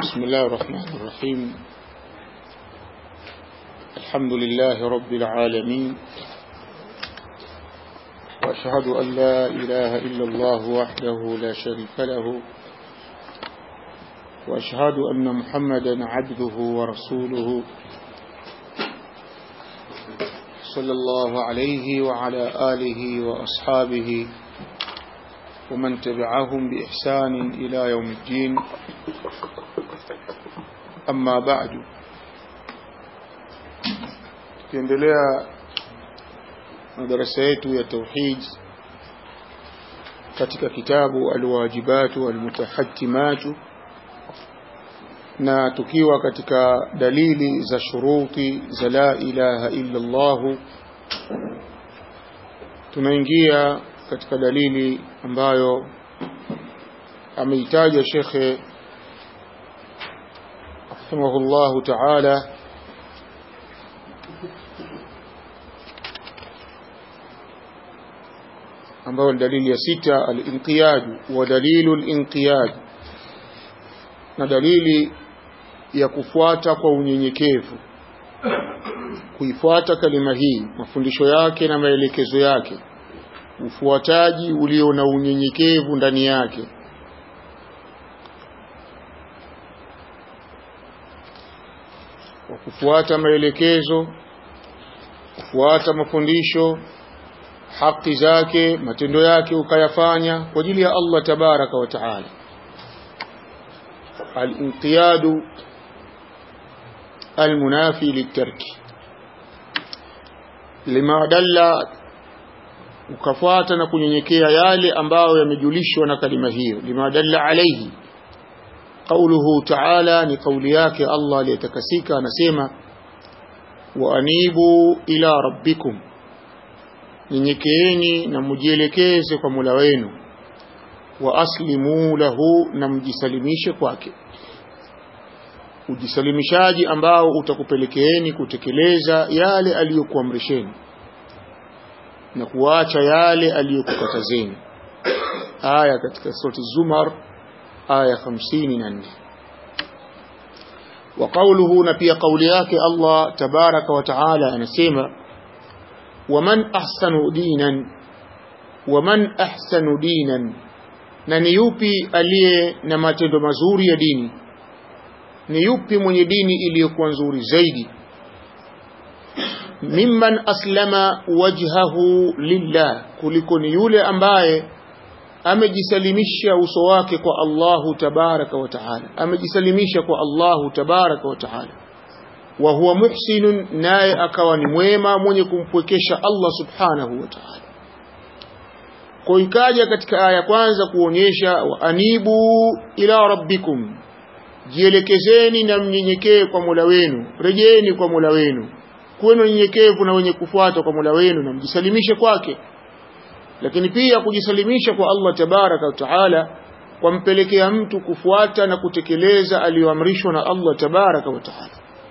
بسم الله الرحمن الرحيم الحمد لله رب العالمين وأشهد أن لا إله إلا الله وحده لا شريك له وأشهد أن محمدا عبده ورسوله صلى الله عليه وعلى آله وأصحابه ومن تبعهم بإحسان إلى يوم الدين أما بعد tukiendelea na darasa yetu ya tauhid katika kitabu alwajibatu almutahatimatu na tukiwa katika dalili za shuruti za la ilaha illa Allah tunaingia katika dalili ambayo ameitaja shekhe rahimahullahu ta'ala ambayo ni dalili ya sita al-inqiyad wa dalilu al-inqiyad na dalili ya kufuata kwa unyenyekevu kuifuata kalima hii mafundisho yake na maelekezo yake ufuataji ulio na unyenyekevu ndani yake wa kufuata maelekezo kufuata mafundisho haki zake matendo yake ukayafanya kwa ajili ya Allah tabaraka wa taala al-inqiyadu al-munafi litarki lima dalla ukafuata na kunyenyekea yale ambayo yamejulishwa na kalima hiyo lima dalla alayhi قوله تعالى ni kauli yake Allah aliyetakasika anasema wa anibu ila rabbikum nyenyekeeni na mujielekeze kwa Mola wenu wa aslimu lahu na mjisalimishe kwake ujisalimishaji ambao utakupelekeeni kutekeleza yale aliyokuamrisheni na kuacha yale aliyokukatazeni aya katika surati Zumar aya 54 wa qawluhu na pia kauli yake Allah tabaraka wa taala anasema waman ahsanu dinan waman ahsanu dinan na ni yupi aliye na matendo mazuri ya dini ni yupi mwenye dini iliyokuwa nzuri zaidi mimman aslama wajhahu lillah kuliko ni yule ambaye amejisalimisha uso wake kwa Allahu tabaraka wa taala amejisalimisha kwa Allahu tabaraka wa taala wa huwa muhsinun naye akawa ni mwema mwenye kumpwekesha Allah subhanahu wa taala kwa ikaja katika aya kwanza kuonyesha wa anibu ila rabbikum jielekezeni na mnyenyekee kwa Mola wenu rejeeni kwa Mola wenu kuweni nyenyekevu na wenye kufuata kwa Mola wenu na mjisalimishe kwake lakini pia kujisalimisha kwa Allah tabaraka wa taala kwampelekea mtu kufuata na kutekeleza aliyoamrishwa na Allah tabaraka wa taala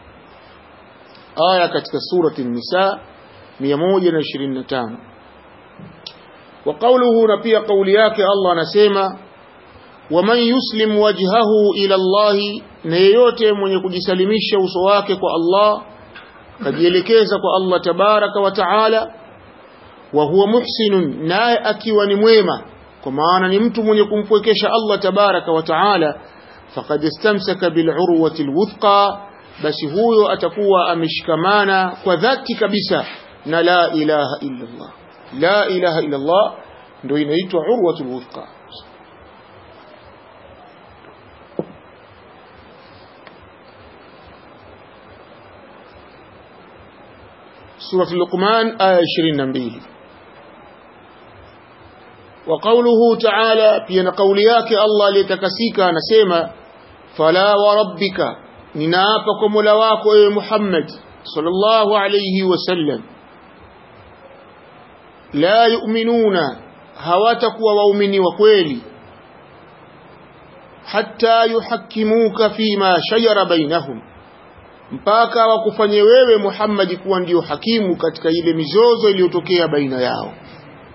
aya katika surati an-nisa 125 wa qawluhu na pia kauli yake Allah anasema waman yuslim wajhahu ila Allah na yeyote mwenye kujisalimisha uso wake kwa Allah kajielekeza kwa Allah tabaraka wa taala wa huwa muhsinun naye akiwa ni mwema kwa maana ni mtu mwenye kumpwekesha Allah tabaraka wa taala faqad istamsaka bil urwati alwuthqa basi huyo atakuwa ameshikamana kwa dhati kabisa na la ilaha illa Allah la ilaha illa Allah ndio inaitwa urwatul wuthqa سورة اللقمان آية 22 وقوله تعالى في قولياك الله ليتكسيك نسيما فلا وربك ننافكم لواك يا محمد صلى الله عليه وسلم لا يؤمنون هواتك ومؤمني وكويلي حتى يحكموك فيما شجر بينهم mpaka wakufanye wewe Muhammad kuwa ndio hakimu katika ile mizozo iliyotokea baina yao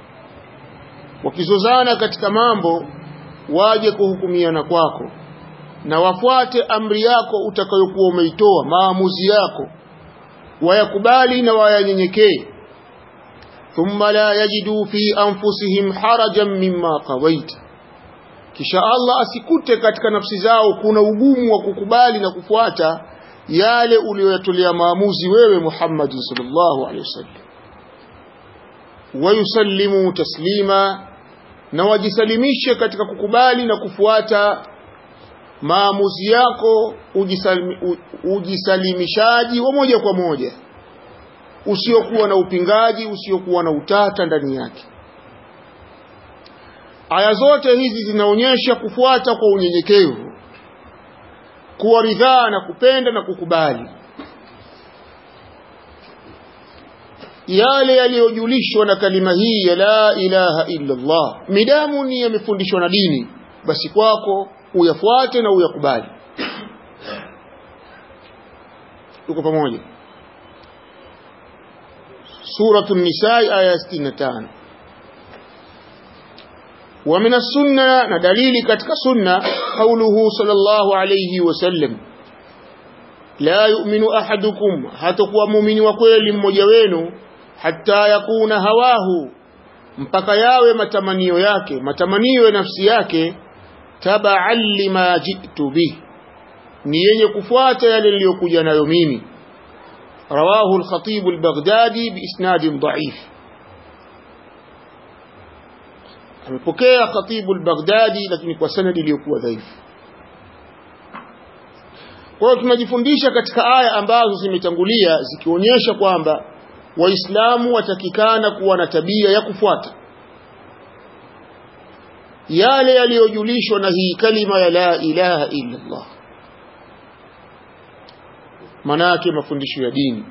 wakizozana katika mambo waje kuhukumiana kwako na wafuate amri yako utakayokuwa umeitoa maamuzi yako wayakubali na wayanyenyekee thumma la yajidu fi anfusihim harajan mimma qawaita kisha Allah asikute katika nafsi zao kuna ugumu wa kukubali na kufuata yale uliyoyatolea maamuzi wewe Muhammad sallallahu alaihi wasallam wayusallimu taslima na wajisalimishe katika kukubali na kufuata maamuzi yako ujisalimi, ujisalimishaji wa moja kwa moja usiokuwa na upingaji usiokuwa na utata ndani yake aya zote hizi zinaonyesha kufuata kwa unyenyekevu kuwa ridhaa na kupenda na kukubali yale yaliyojulishwa na kalima hii ya la ilaha illa Allah midamu ni yamefundishwa na dini basi kwako uyafuate na uyakubali tuko pamoja suratu nisa aya 65 ومن السنة ندليل كتك سنة قوله صلى الله عليه وسلم لا يؤمن أحدكم هتقوى مؤمن وكويل مجوين حتى يكون هواه mpaka yawe matamanio yake matamanio ya nafsi yake tabaan lima jitu bih ni yenye kufuata yale niliyokuja nayo mimi rawahu al-khatib al-baghdadi biisnadin dha'if amepokea khatibu al-baghdadi lakini kwa sanadi iliyokuwa dhaifu kwa hiyo tunajifundisha katika aya ambazo zimetangulia zikionyesha kwamba waislamu watakikana kuwa na tabia ya kufuata yale yaliyojulishwa na hii kalima ya la ilaha illa Allah manake mafundisho ya dini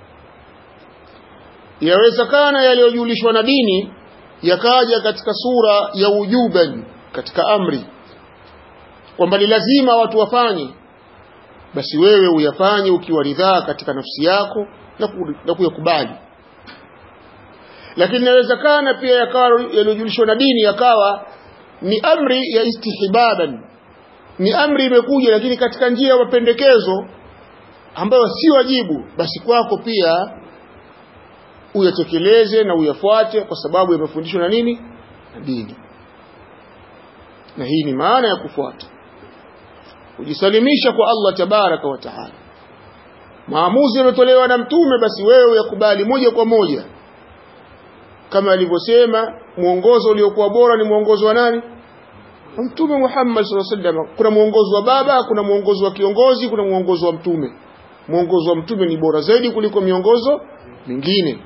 yawezekana yaliyojulishwa na dini yakaja katika sura ya ujuban katika amri kwamba ni lazima watu wafanye basi wewe uyafanye ukiwa ridhaa katika nafsi yako na kuyakubali lakini inawezekana pia yakawa yaliyojulishwa na dini yakawa ni amri ya istihbaban ni amri imekuja lakini katika njia ya mapendekezo ambayo si wajibu basi kwako pia uyatekeleze na uyafuate kwa sababu yamefundishwa na nini na dini na hii ni maana ya kufuata kujisalimisha kwa Allah tabaraka wa taala maamuzi yametolewa na mtume basi wewe uyakubali moja kwa moja kama alivyosema mwongozo uliokuwa bora ni mwongozo wa nani mtume Muhammad sallallahu alaihi wasallam kuna mwongozo wa baba kuna mwongozo wa kiongozi kuna mwongozo wa mtume mwongozo wa mtume ni bora zaidi kuliko miongozo mingine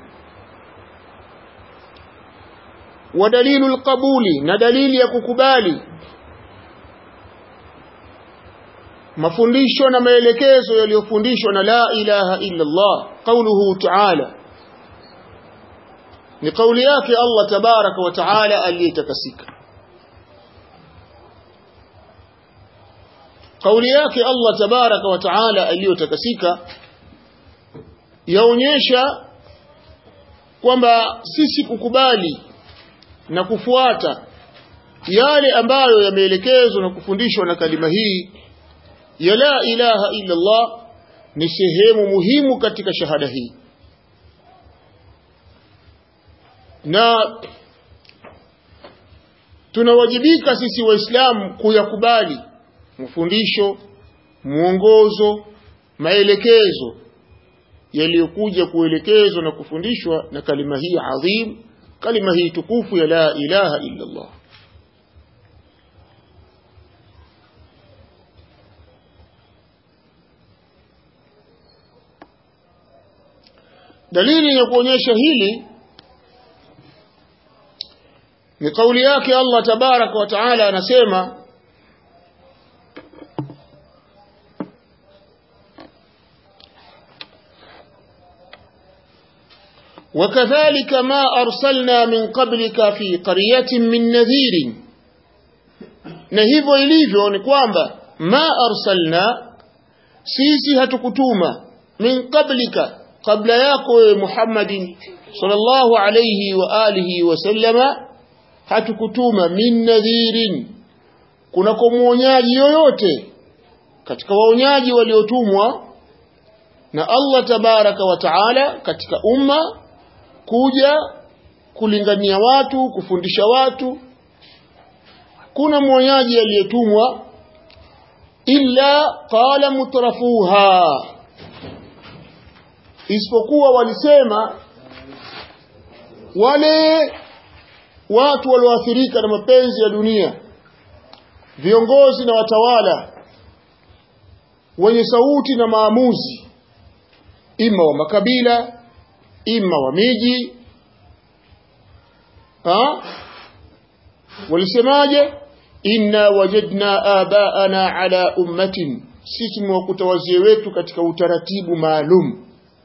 wa dalilu alqabuli na dalili ya kukubali mafundisho na maelekezo yaliyofundishwa na la ilaha illa Allah qauluhu ta'ala ni kauli yake Allah tabaraka wa taala aliyetakasika kauli yake Allah tabaraka wa taala aliyotakasika yaonyesha kwamba sisi kukubali na kufuata yale ambayo yameelekezwa na kufundishwa na kalima hii ya la ilaha illa Allah ni sehemu muhimu katika shahada hii na tunawajibika sisi waislamu kuyakubali mafundisho mwongozo maelekezo yaliyokuja kuelekezwa na kufundishwa na kalima hii adhim kalima hii tukufu ya la ilaha illa Allah dalili ya kuonyesha hili ni kauli yake Allah tabaraka wa taala anasema وكذلك ما أرسلنا من قبلك في قرية من نذير na hivyo ilivyo ni kwamba ma arsalna sisi hatukutuma min qablika kabla yako wewe Muhammadin sallallahu alayhi wa alihi wa sallama hatukutuma min nadhirin kuna kumwonyaji yoyote katika waonyaji waliotumwa na Allah tabaraka wa taala katika umma kuja kulingania watu kufundisha watu kuna mwonyaji aliyetumwa illa qala mutrafuha isipokuwa walisema wale watu walioathirika na mapenzi ya dunia viongozi na watawala wenye sauti na maamuzi ima wa makabila ima wa miji ha? walisemaje inna wajadna abaana ala ummatin sisi tumewakuta wazee wetu katika utaratibu maalum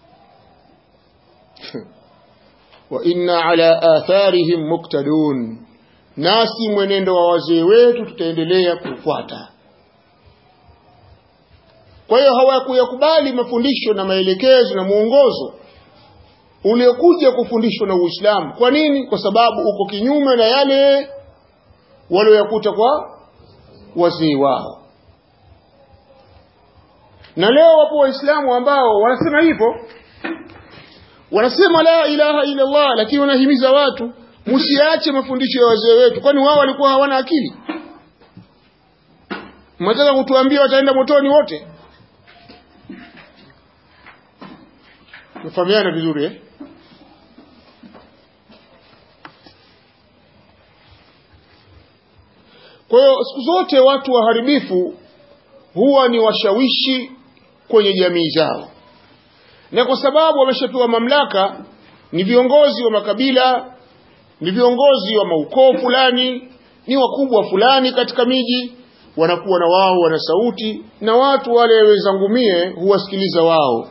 wa inna ala atharihim muktadun nasi mwenendo wa wazee wetu tutaendelea kufuata kwa hiyo hawakuyakubali mafundisho na maelekezo na mwongozo uliokuja kufundishwa na Uislamu. Kwa nini? Kwa sababu uko kinyume na yale walioyakuta kwa wazee wao. Na leo wapo Waislamu ambao wanasema hivyo, wanasema la ilaha illa Allah, lakini wanahimiza watu msiache mafundisho ya wazee wetu, kwani wao walikuwa hawana akili. Mnataka kutuambia wataenda motoni wote? Tufahamiana vizuri eh? Kwa hiyo siku zote watu waharibifu huwa ni washawishi kwenye jamii zao, na kwa sababu wameshapewa mamlaka, ni viongozi wa makabila, ni viongozi wa maukoo fulani, ni wakubwa fulani katika miji, wanakuwa na wao wana sauti, na watu wale wezangumie huwasikiliza wao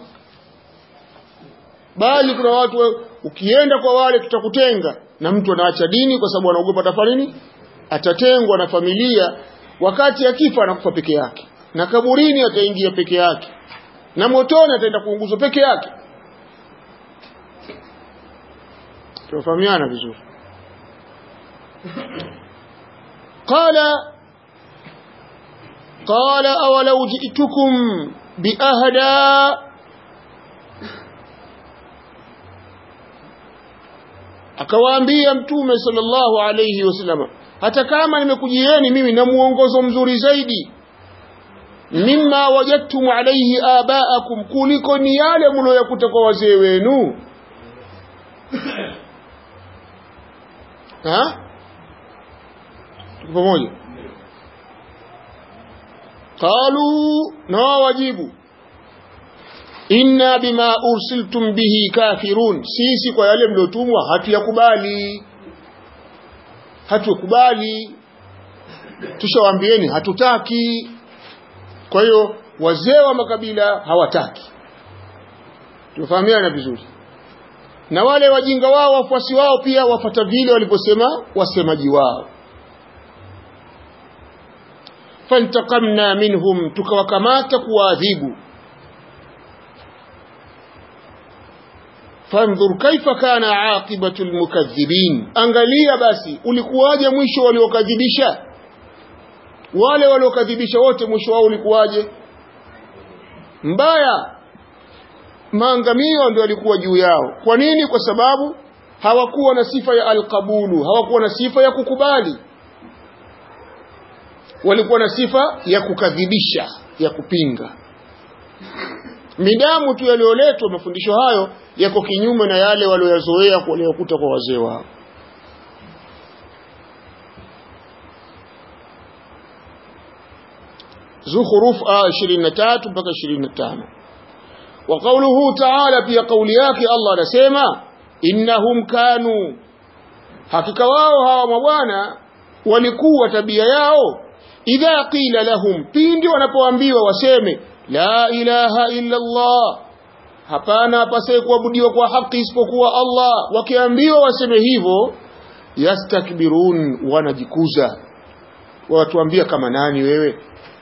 bali kuna watu ukienda kwa wale tutakutenga na mtu anaacha dini kwa sababu anaogopa atafanya nini atatengwa na familia wakati akifa anakufa peke yake na kaburini ataingia peke yake na motoni ataenda kuunguzwa peke yake tunafahamiana vizuri qala qala awalau ji'tukum biahda akawaambia mtume sallallahu alayhi wasallam hata kama nimekujieni mimi na muongozo mzuri zaidi mimma wajadtum alayhi abaakum kuliko ni yale mlioyakuta kwa wazee wenu ha pamoja qalu na wajibu inna bima ursiltum bihi kafirun sisi kwa yale mliotumwa hatuyakubali hatukubali tushawaambieni hatutaki kwa hiyo wazee wa makabila hawataki tufahamiana vizuri na wale wajinga wao wafuasi wao pia wafata vile waliposema wasemaji wao fantakamna minhum tukawakamata kuwaadhibu fandhur kaifa kana aqibatu almukaththibin angalia basi ulikuwaje mwisho waliokadhibisha wale waliokadhibisha wote mwisho wao ulikuwaje mbaya maangamio ndio alikuwa juu yao kwa nini kwa sababu hawakuwa na sifa ya alqabulu hawakuwa na sifa ya kukubali walikuwa na sifa ya kukadhibisha ya kupinga midamu tu yaliyoletwa mafundisho hayo yako kinyume na yale walioyazoea waliokuta kwa wazee wao Zukhruf aya 23 mpaka 25 wa qawluhu ta'ala pia kauli yake Allah anasema innahum kanu hakika wao hawa mabwana walikuwa tabia yao idha qila lahum pindi wanapoambiwa waseme la ilaha illa Allah hapana apasaye kuabudiwa kwa haki isipokuwa Allah wakiambiwa waseme hivyo yastakbirun wanajikuza watuambia kama nani wewe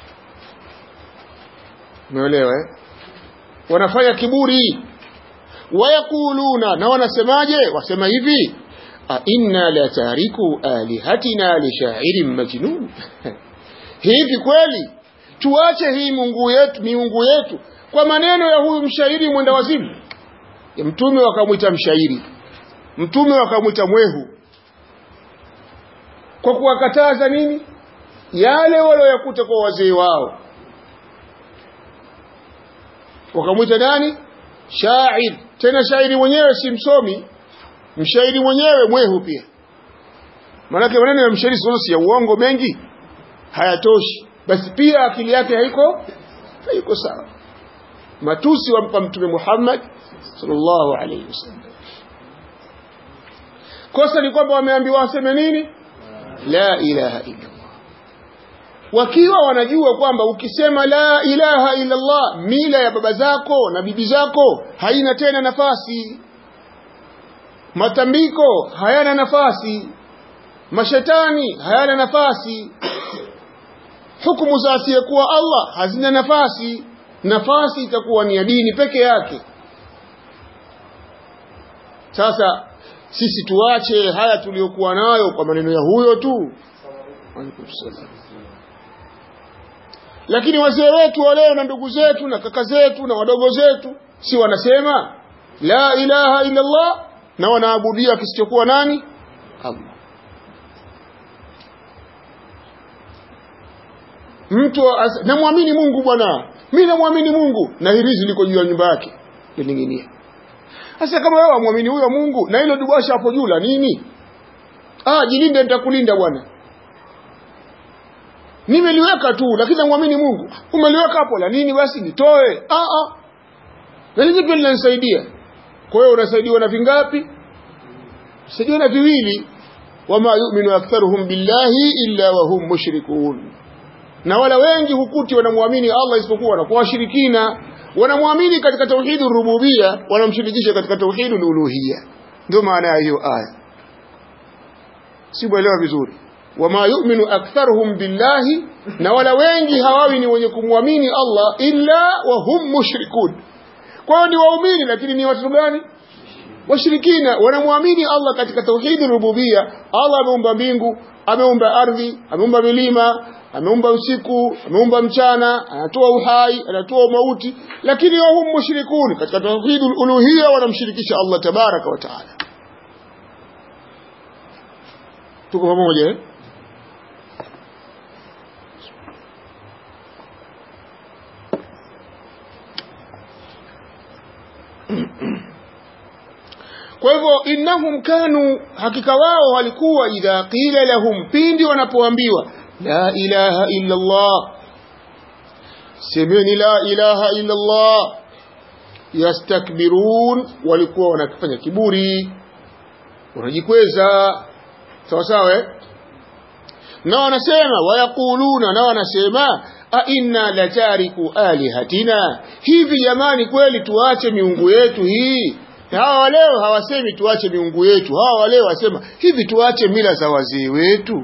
umeelewa eh wanafanya kiburi wayakuluna na wanasemaje wasema hivi a inna la tariku alihatina li sha'irin majnun hivi kweli tuache hii mungu yetu miungu yetu kwa maneno ya huyu mshairi mwenda wazimu ya mtume wakamwita mshairi mtume wakamwita mwehu kwa kuwakataza nini yale walioyakuta kwa wazee wao wakamwita nani shair tena shairi mwenyewe si msomi mshairi mwenyewe mwehu pia maanake maneno ya mshairi si ya uongo mengi hayatoshi basi pia akili yake haiko haiko sawa matusi wampa mtume Muhammad sallallahu alaihi wasallam kosa ni kwamba wameambiwa waseme nini la ilaha illa wakiwa wanajua kwamba ukisema la ilaha illa Allah mila ya baba zako na bibi zako haina tena nafasi matambiko hayana nafasi mashetani hayana nafasi hukumu za asiyekuwa Allah hazina nafasi nafasi itakuwa ni ya dini peke yake sasa sisi tuache haya tuliyokuwa nayo kwa maneno ya huyo tu lakini wazee wetu wa leo na ndugu zetu na kaka zetu na wadogo zetu si wanasema la ilaha illa Allah na wanaabudia kisichokuwa nani Allah mtu namwamini Mungu bwana mimi namwamini Mungu na hirizi liko juu ya nyumba yake lining'inia sasa kama wewe wamwamini huyo Mungu na hilo dubasha hapo juu la nini ah jilinde nitakulinda bwana nimeliweka tu lakini namwamini Mungu umeliweka hapo la nini basi nitoe ah ah na hizi pia linanisaidia kwa hiyo unasaidiwa na vingapi unasaidiwa na viwili wama yu'minu aktharuhum billahi illa wa hum mushrikun na wala wengi hukuti wanamwamini Allah isipokuwa wanakuwa washirikina wanamwamini katika tauhidi rububia wanamshirikisha katika tauhidi uluhia ndio maana ya hiyo aya simuelewa vizuri wama yu'minu aktharuhum billahi na wala wengi hawawi ni wenye kumwamini Allah illa wa hum mushrikun kwa hiyo ni waumini lakini ni watu gani washirikina wanamwamini Allah katika tauhidi rububia Allah ameumba mbingu ameumba ardhi ameumba milima ameumba usiku ameumba mchana anatoa uhai anatoa mauti lakini wahum mushrikun katika tauhid uluhiyya wanamshirikisha Allah tabaraka wa taala tuko pamoja eh kwa hivyo innahum kanu hakika wao walikuwa idha qila lahum pindi wanapoambiwa la ilaha illa Allah semeni la ilaha illa Allah yastakbirun walikuwa wanafanya kiburi wanajikweza sawa sawa eh na wanasema wayakuluna na wanasema a inna latariku alihatina hivi jamani kweli tuache miungu yetu hii hawa leo hawasemi tuache miungu yetu hawa leo wasema hivi tuache mila za wazee wetu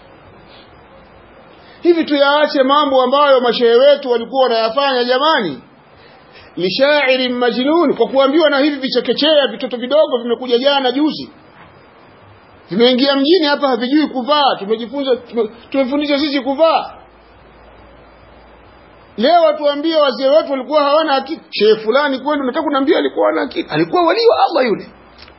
hivi tuyaache mambo ambayo mashehe wetu walikuwa wanayafanya jamani lishairin majnun kwa kuambiwa na hivi vichekechea vitoto vidogo vimekuja jana juzi vimeingia mjini hapa havijui kuvaa tumejifunza tumefundisha sisi kuvaa leo watuambie wazee wetu walikuwa hawana akili shehe fulani kweli unataka kuniambia alikuwa hana akili alikuwa wali wa Allah yule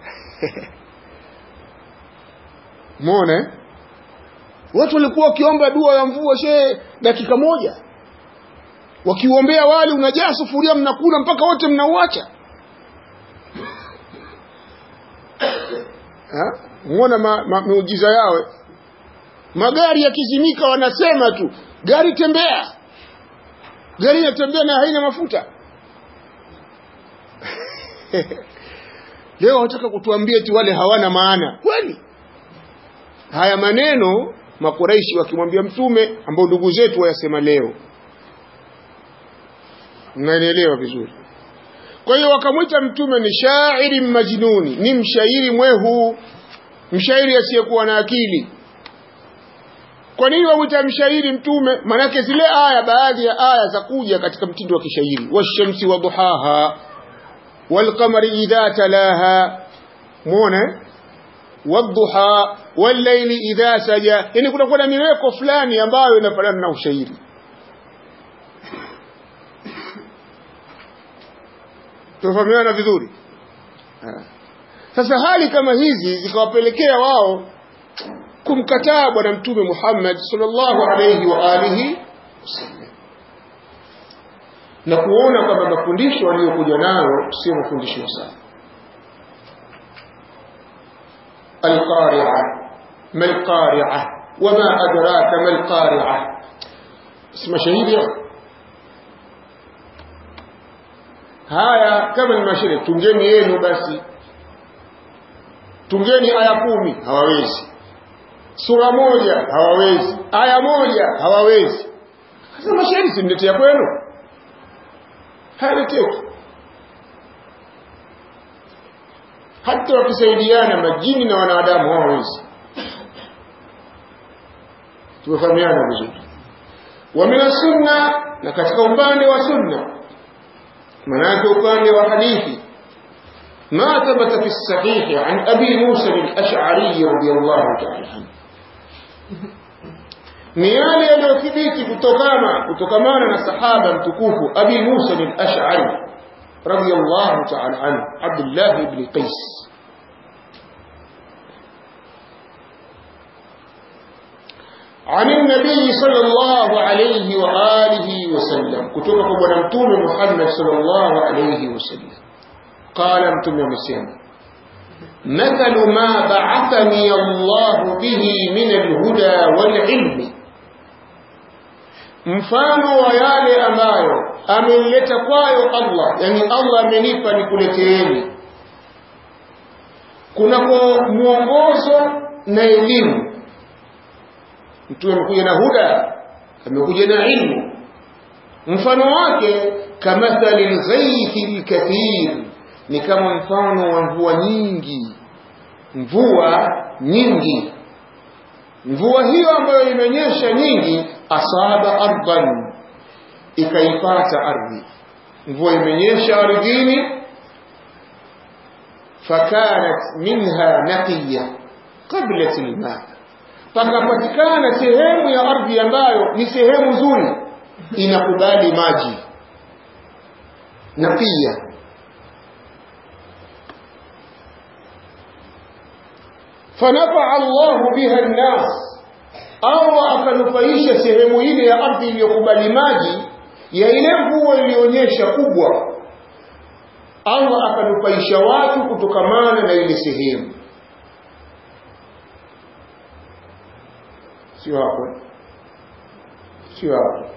muone watu walikuwa wakiomba dua ya mvua shehe dakika moja wakiuombea wali unajaa sufuria mnakula mpaka wote mnauacha muona ma, ma, miujiza yao magari yakizimika wanasema tu gari tembea gari inatembea na haina mafuta leo wataka kutuambia ti wale hawana maana kweli haya maneno makuraishi wakimwambia mtume ambao ndugu zetu wayasema leo mnanielewa vizuri kwa hiyo wakamwita mtume ni shairi majnuni ni mshairi mwehu mshairi asiyekuwa na akili kwa nini wamwita mshairi mtume manake zile aya baadhi ya aya za kuja katika mtindo wa kishairi washamsi wa duhaha walqamari idha talaha muone wadduha wallayli idha saja yani kuna kuna miweko fulani ambayo inafanana na ushairi tufahamiana vizuri ha. sasa hali kama hizi zikawapelekea wao kumkataa bwana mtume Muhammad sallallahu alayhi wa alihi wasallam na kuona kwamba mafundisho aliyokuja nayo sio mafundisho sawa القارعة ما القارعة وما أدراك ما القارعة اسم شهيد haya kama ni mashine tungeni yenu basi tungeni aya kumi hawawezi sura moja hawawezi aya moja hawawezi sasa mashairi simletea kwenu hayaleteki hata wakisaidiana majini na wanadamu hawawezi tumefahamiana vizuri wa min sunna na katika upande wa sunna manake upande wa hadithi ما ثبت في الصحيح عن أبي موسى الأشعري رضي الله تعالى عنه ni yale yaliyothibiti kutokana kutokamana na sahaba mtukufu abi musa al-ash'ari radiyallahu ta'ala anhu abdullah ibn qais عن النبي صلى الله عليه وآله وسلم كتب قبل متوم محمد صلى الله عليه وسلم قال متوم مسيما مثل ما بعثني الله به من الهدى والعلم mfano wa yale ambayo ameleta kwayo Allah yani Allah amenipa nikuleteeni kunako mwongozo na elimu mtume amekuja na huda amekuja na ilmu mfano wake kamathali lghaithi lkathir ni kama mfano wa mvua nyingi mvua nyingi mvua hiyo ambayo imenyesha nyingi asaba ardan ikaipata ardhi mvua imenyesha ardhini fakanat minha naqiya qablat alma pakapatikana sehemu ya ardhi ambayo ni sehemu nzuri inakubali maji naqiya fanafaa Allahu biha nnas Allah akanufaisha sehemu ile ya ardhi iliyokubali maji ya ile mvua iliyonyesha kubwa Allah akanufaisha watu kutokamana na ile sehemu sio hapo sio hapo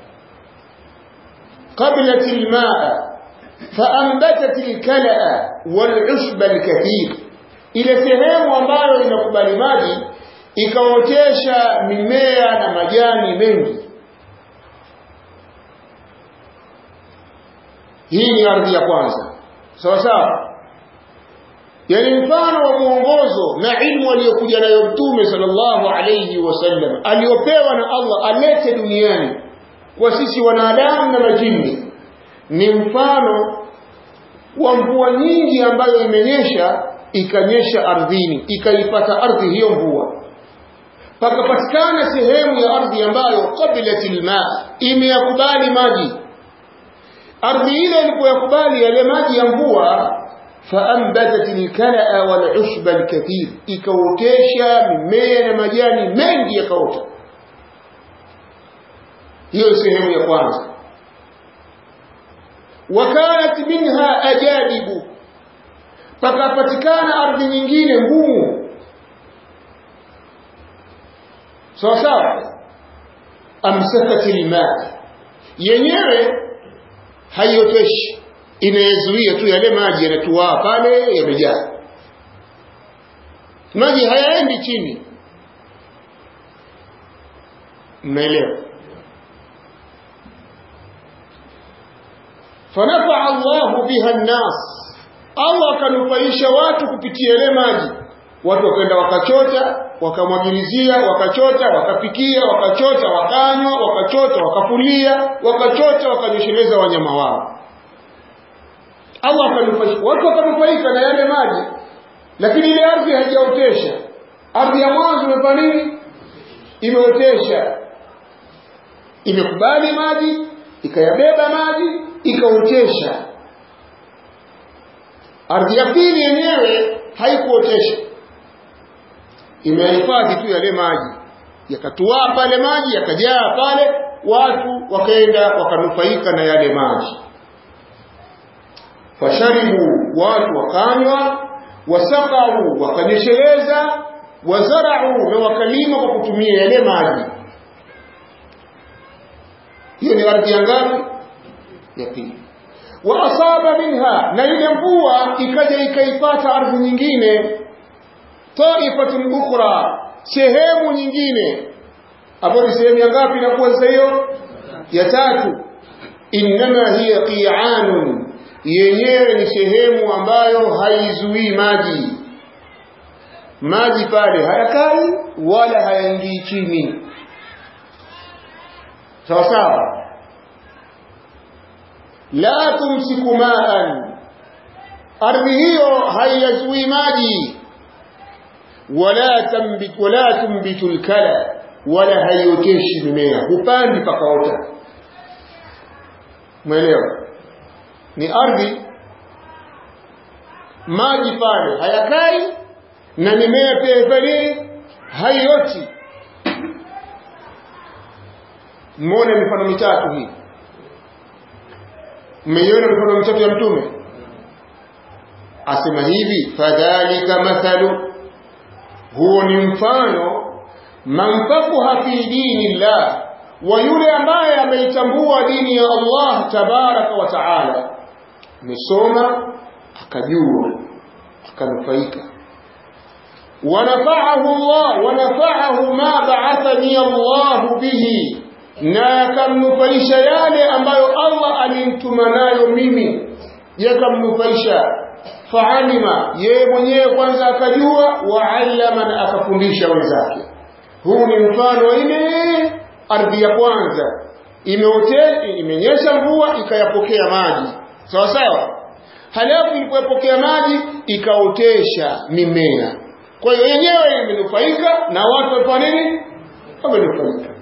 قبلت الماء فأنبتت الكلأ والعشب الكثير ile sehemu ambayo inakubali maji ikaotesha mimea na majani mengi hii ni ardhi ya kwanza sawa sawa yani mfano wa mwongozo na ilmu aliyokuja nayo mtume sallallahu alayhi wasallam aliyopewa na Allah alete duniani kwa sisi wanadamu na majini ni mfano wa mvua nyingi ambayo imenyesha ikanyesha ardhini ikaipata ardhi hiyo mvua pakapatikana sehemu ya ardhi ambayo qabilatil maa imeyakubali maji ardhi ile ilipoyakubali yale maji ya mvua faambatat alkalaa walushba alkathir ikaotesha mimea na majani mengi yakaota hiyo sehemu ya kwanza wakanat minha ajadibu pakapatikana ardhi nyingine ngumu sawa sawa amsakati lmaa yenyewe haioteshi inayezuia tu yale maji yanatuaa pale yamejaa maji hayaendi chini mnaelewa fanafaa Allahu biha nnas Allah akanufaisha watu kupitia ile maji watu wakaenda wakachota wakamwagilizia wakachota wakapikia wakachota wakanywa wakachota wakafulia wakachota wakanyosheleza wanyama wao Allah akanufaisha watu wakanufaika na yale maji lakini ile ardhi haijaotesha ardhi ya mwanzo imefanya nini imeotesha imekubali maji ikayabeba maji ikaotesha ardhi ya pili yenyewe haikuotesha imehifadhi tu yale maji yakatuaa pale maji yakajaa pale watu wakaenda wakanufaika na yale maji fasharibu watu wakanywa wasaqau wakanyesheleza wazarau na wakalima kwa kutumia yale maji hiyo ni ardhi ya ngapi ya pili wa asaba minha na ile mvua ikaja ikaipata ardhi nyingine taifatun ukhra sehemu nyingine hapo ni sehemu ya ngapi inakuwa sasa hiyo ya tatu innama hiya qi'anun yenyewe ni sehemu ambayo haizuii maji maji pale hayakai wala hayaingii chini sawa sawa la tumsiku ma'an ardhi hiyo haiyazuii maji wala tambit wala tumbitu alkala wala haioteshi mimea hupandi pakaota mwelewa ni ardhi maji pale hayakai na mimea pia ifanye haioti mmone mifano mitatu hii mmeiona mifano mitatu ya mtume asema hivi fadhalika mathalu huo ni mfano man fakuha fi dini llah wa yule ambaye ameitambua dini ya Allah tabaraka wa taala amesoma akajua akanufaika wanafaahu Allah wanafaahu ma ba'athani Allah bihi na yakamnufaisha yale ambayo Allah alimtuma nayo mimi yakamnufaisha faalima yeye mwenyewe kwanza akajua waallama na akafundisha wenzake huu ni mfano wa ile ardhi ya kwanza imeote imenyesha mvua ikayapokea maji sawa sawa halafu ilipoyapokea maji ikaotesha mimea kwa hiyo yenyewe imenufaika na watu wamefanya nini wamenufaika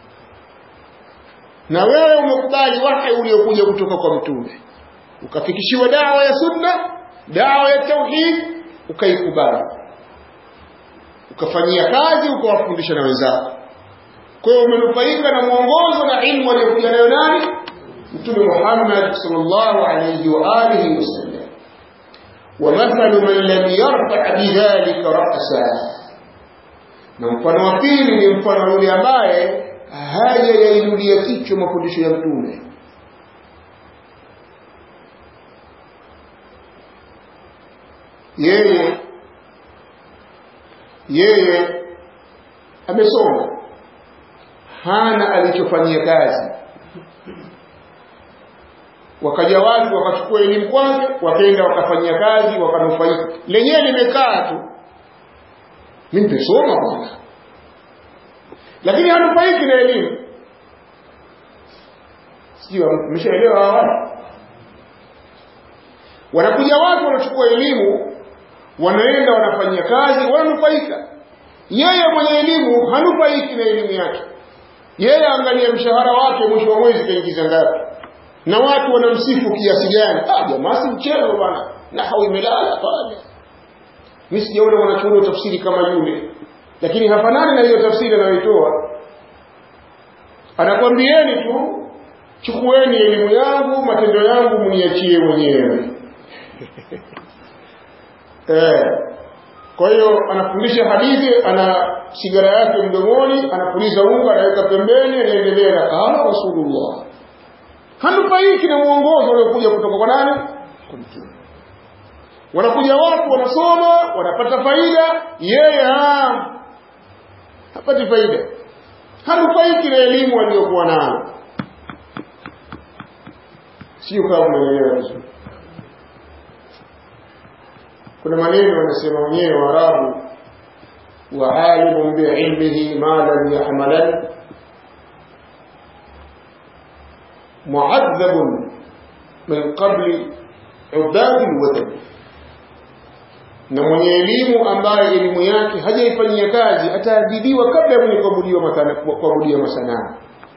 na wewe umekubali wahi uliokuja kutoka kwa mtume ukafikishiwa dawa ya sunna dawa ya tauhid ukaikubali ukafanyia kazi ukawafundisha na wenzako kwa hiyo umenufaika na mwongozo na ilmu aliyokuja nayo nani mtume Muhammad sallallahu alayhi wa alihi wasallam ومثل من لم يرفع بذلك رأسا na mfano wa pili ni mfano yule ambaye hajayainulia kichwa mafundisho ya mtume yeye yeye amesoma hana alichofanyia kazi wakaja watu wakachukua elimu kwake wakaenda wakafanyia kazi wakanufaika lenyewe limekaa tu mimi nimesoma bwana lakini hanufaiki na elimu sijui mmeshaelewa hawa wanakuja watu wanachukua elimu wanaenda wanafanyia kazi wananufaika yeye mwenye elimu hanufaiki na elimu yake yeye angalia mshahara wake mwisho wa mwezi kaingiza ngapi na watu wanamsifu kiasi gani ah jamaa si mchezo bwana nahau imelala pale mimi sijaona wanachuoni tafsiri kama yule lakini hafanani na hiyo tafsiri anayoitoa anakwambieni tu chukueni elimu yangu matendo yangu mniachie mwenyewe eh kwa hiyo anafundisha hadithi ana sigara yake mdomoni anapuliza unga anaweka pembeni anaendelea na qala rasulullah hanufaiki na mwongozo uliokuja kutoka kwa nani kwa mtume wanakuja watu wanasoma wanapata faida yeye ha hapati faida hanufaiki na elimu aliyokuwa nayo sio kama umeelewa vizuri kuna maneno wanasema wenyewe waarabu وعالم بعلمه ما لم يحملن معذب من قبل عباد الوثن na mwenye elimu ambaye elimu yake hajaifanyia kazi ataadhibiwa kabla ya mwenye kuabudia masanamu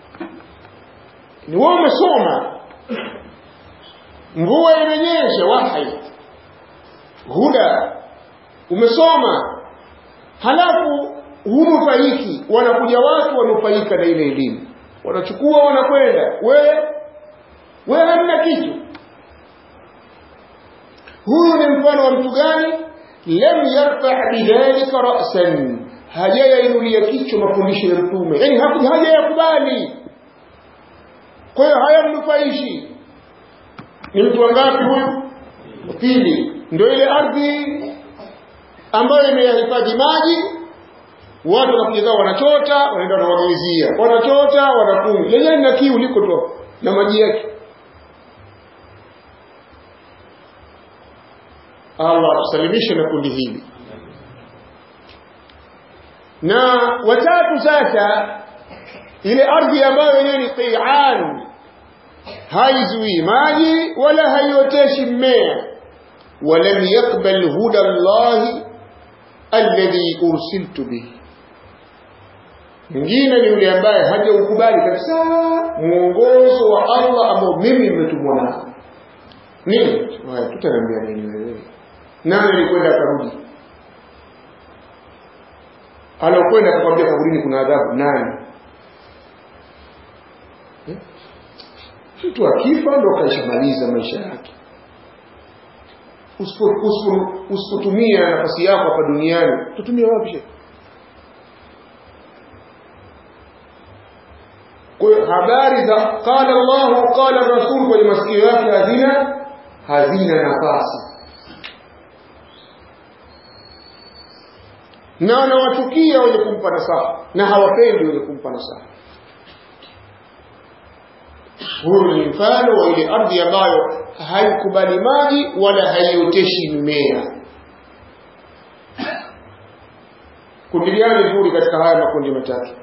ni wewe umesoma mvua imenyesha wahi huda umesoma halafu hunufaiki wanakuja watu wanufaika na ile elimu wanachukua wanakwenda wewe wewe hamna kitu huyu ni mfano wa mtu gani lam yarfa bidhalika ra'san hajayainulia kichwa mafundisho ya mtume yani hajayakubali kwa hiyo hayamnufaishi ni mtu wangapi huyu pili ndio ile ardhi ambayo imeyahifadhi maji watu wanakuja zao wanachota wanaenda wanawagawizia wanachota wanakunywa lenyewe na kiu liko tu na maji yake Allah tusalimishe na kundi hili na watatu sasa ile ardhi ambayo yenyewe ni qi'an haizuii maji wala haioteshi mmea walam yakbal huda Allah alladhi ursiltu bihi mwingine ni yule ambaye hajaukubali kabisa mwongozo wa Allah ambao mimi nimetumwa nao nini haya tutaniambia nini wewe nani alikwenda akarudi alokwenda akakwambia kaburini kuna adhabu nani eh? mtu akifa ndo kaishamaliza maisha yake usipotumia nafasi yako hapa duniani tutumia wapi kwa hiyo habari za qala Allahu qala Rasul kwenye masikio yake hazina hazina nafasi na wanawachukia wenye kumpa nasaha na hawapendi wenye kumpa nasaha huyu ni mfano wa ile ardhi ambayo haikubali maji wala haioteshi mimea kundi gani zuri katika haya makundi matatu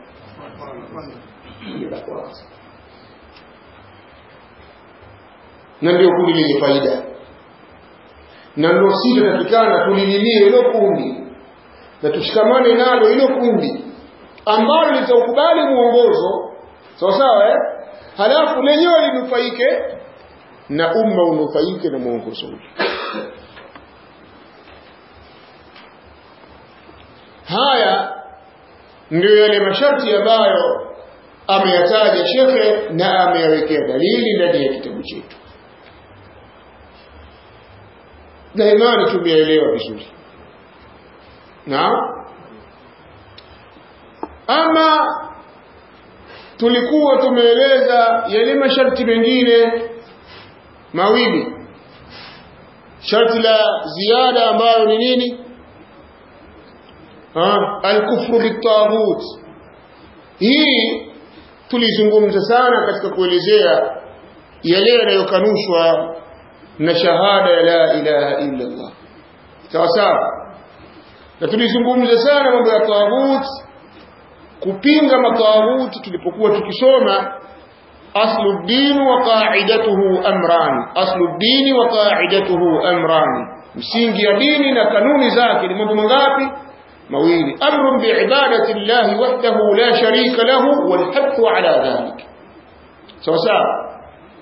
la kwanza na ndio kundi lenye faida na ndio sisi tunatakikana tulililie hilo kundi na tushikamane nalo hilo kundi ambalo litaukubali mwongozo sawa sawa eh? halafu lenyewe linufaike na umma unufaike na mwongozo ule haya ndio yale masharti ambayo ameyataja shekhe na ameyawekea dalili ndani ya kitabu chetu na imani tumeelewa vizuri na ama tulikuwa tumeeleza yale masharti mengine mawili sharti la ziada ambayo ni nini alkufru bitaghut hii tulizungumza sana katika kuelezea yale yanayokanushwa na shahada ya la ilaha illa Allah sawa sawa na tulizungumza sana mambo ya taghut kupinga mataghuti tulipokuwa tukisoma aslu din wa qa'idatuhu amran aslu din wa qa'idatuhu amran msingi ya dini na kanuni zake ni mambo mangapi mawili amrun biibadati llahi wahdahu la sharika lahu wal hathu ala dhalik sawa sawa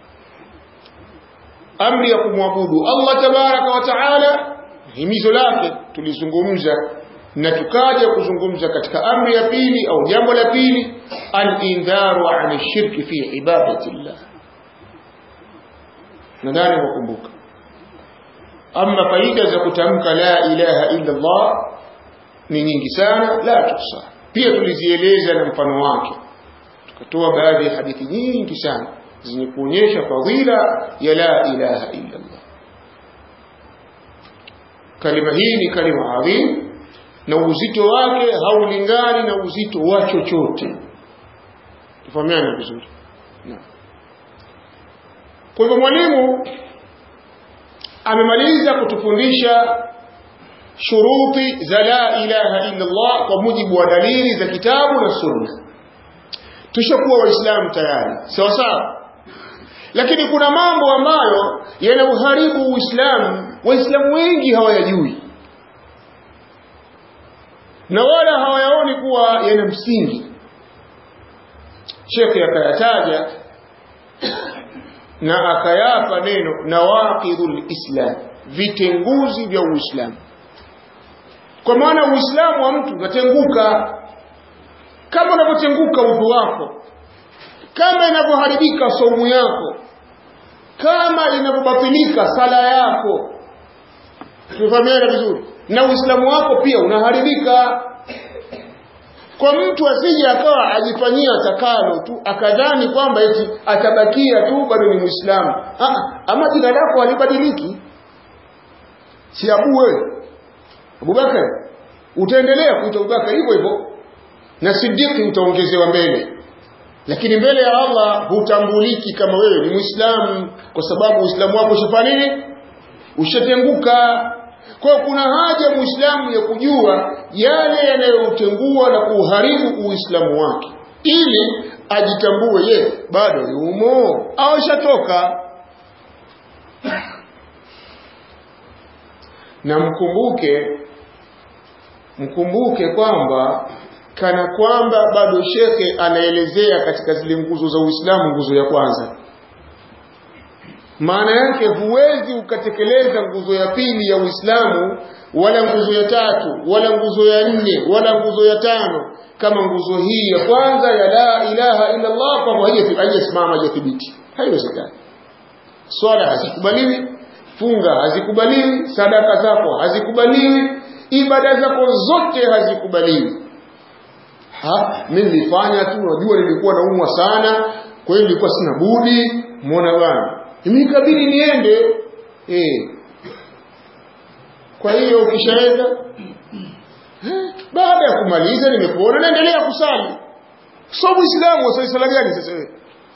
amri ya kumwabudu Allah tabaraka wa taala himizo lake tulizungumza na tukaja kuzungumza katika amri ya pili au jambo la pili al-indharu an shirki fi ibadati llah nadhani wakumbuka ama faida za kutamka la ilaha illa Allah ni nyingi sana la tusa pia tulizieleza na mfano wake tukatoa baadhi ya hadithi nyingi sana zenye kuonyesha fadhila ya la ilaha illa Allah kalima hii ni kalima adhim na uzito wake haulingani na uzito wa chochote tufahamiane vizuri kwa hivyo mwalimu amemaliza kutufundisha shuruti za la ilaha illa Allah kwa mujibu wa dalili za kitabu na sunna tushakuwa waislamu tayari sawa sawa lakini kuna mambo ambayo yanauharibu uislamu waislamu wengi hawayajui na wala hawayaoni kuwa yana msingi shekhe akayataja na akayapa neno nawaqidul islam vitenguzi vya Uislamu kwa maana Uislamu wa mtu unatenguka kama unavyotenguka udhu wako kama inavyoharibika saumu yako kama inavyobatilika sala yako tumefahamiana vizuri na uislamu wako pia unaharibika kwa mtu asije akawa ajifanyia takalo tu akadhani kwamba eti atabakia tu bado ni muislamu ama jina lako halibadiliki si abu wewe abubakar utaendelea kuita abubakar hivyo hivyo na sidiki utaongezewa mbele lakini mbele ya Allah hutambuliki kama wewe ni Muislamu kwa sababu Uislamu wako ushafanya nini? Ushatenguka. Kwa hiyo kuna haja Muislamu ya kujua yale yanayotengua na kuharibu Uislamu wake ili ajitambue ye bado yumo au shatoka. Na mkumbuke mkumbuke kwamba kana kwamba bado shekhe anaelezea katika zile nguzo za Uislamu nguzo ya kwanza maana yake huwezi ukatekeleza nguzo ya pili ya Uislamu wala nguzo ya tatu wala nguzo ya nne wala nguzo ya tano kama nguzo hii ya kwanza ya la ilaha illa Allah kwa haijasimama hajathibiti haiwezekani swala hazikubaliwi funga hazikubaliwi sadaka zako hazikubaliwi ibada zako zote hazikubaliwi ha mimi nilifanya tu najua nilikuwa naumwa sana kwa hiyo nilikuwa sina budi muona bwana imekabidi niende eh kwa hiyo ukishaenda baada ya kumaliza nimekuona naendelea kusali so muislamu wasali sala gani sasa wewe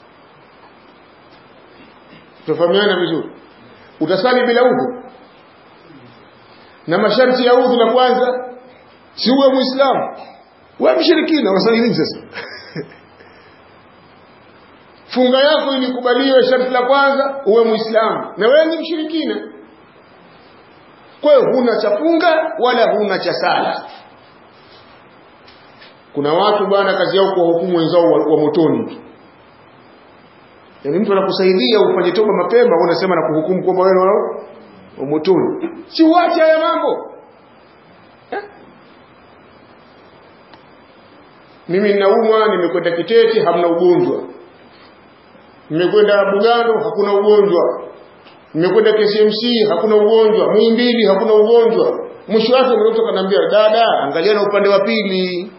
tufahamiana vizuri utasali bila udhu na masharti ya udhu la kwanza si uwe muislamu wewe mshirikina unasali nini sasa funga yako ilikubaliwe sharti la kwanza uwe muislamu na wewe ni mshirikina kwa hiyo huna cha funga wala huna cha sala kuna watu bwana kazi yao kuwahukumu wenzao wa, wa motoni yaani mtu anakusaidia ufanye toba mapema unasema na kuhukumu kwamba wewe wa motoni si uache haya mambo mimi ninaumwa nimekwenda kitete hamna ugonjwa nimekwenda bugando hakuna ugonjwa nimekwenda KCMC hakuna ugonjwa Muhimbili hakuna ugonjwa mwisho wake mtoto kanambia dada angalia na upande wa pili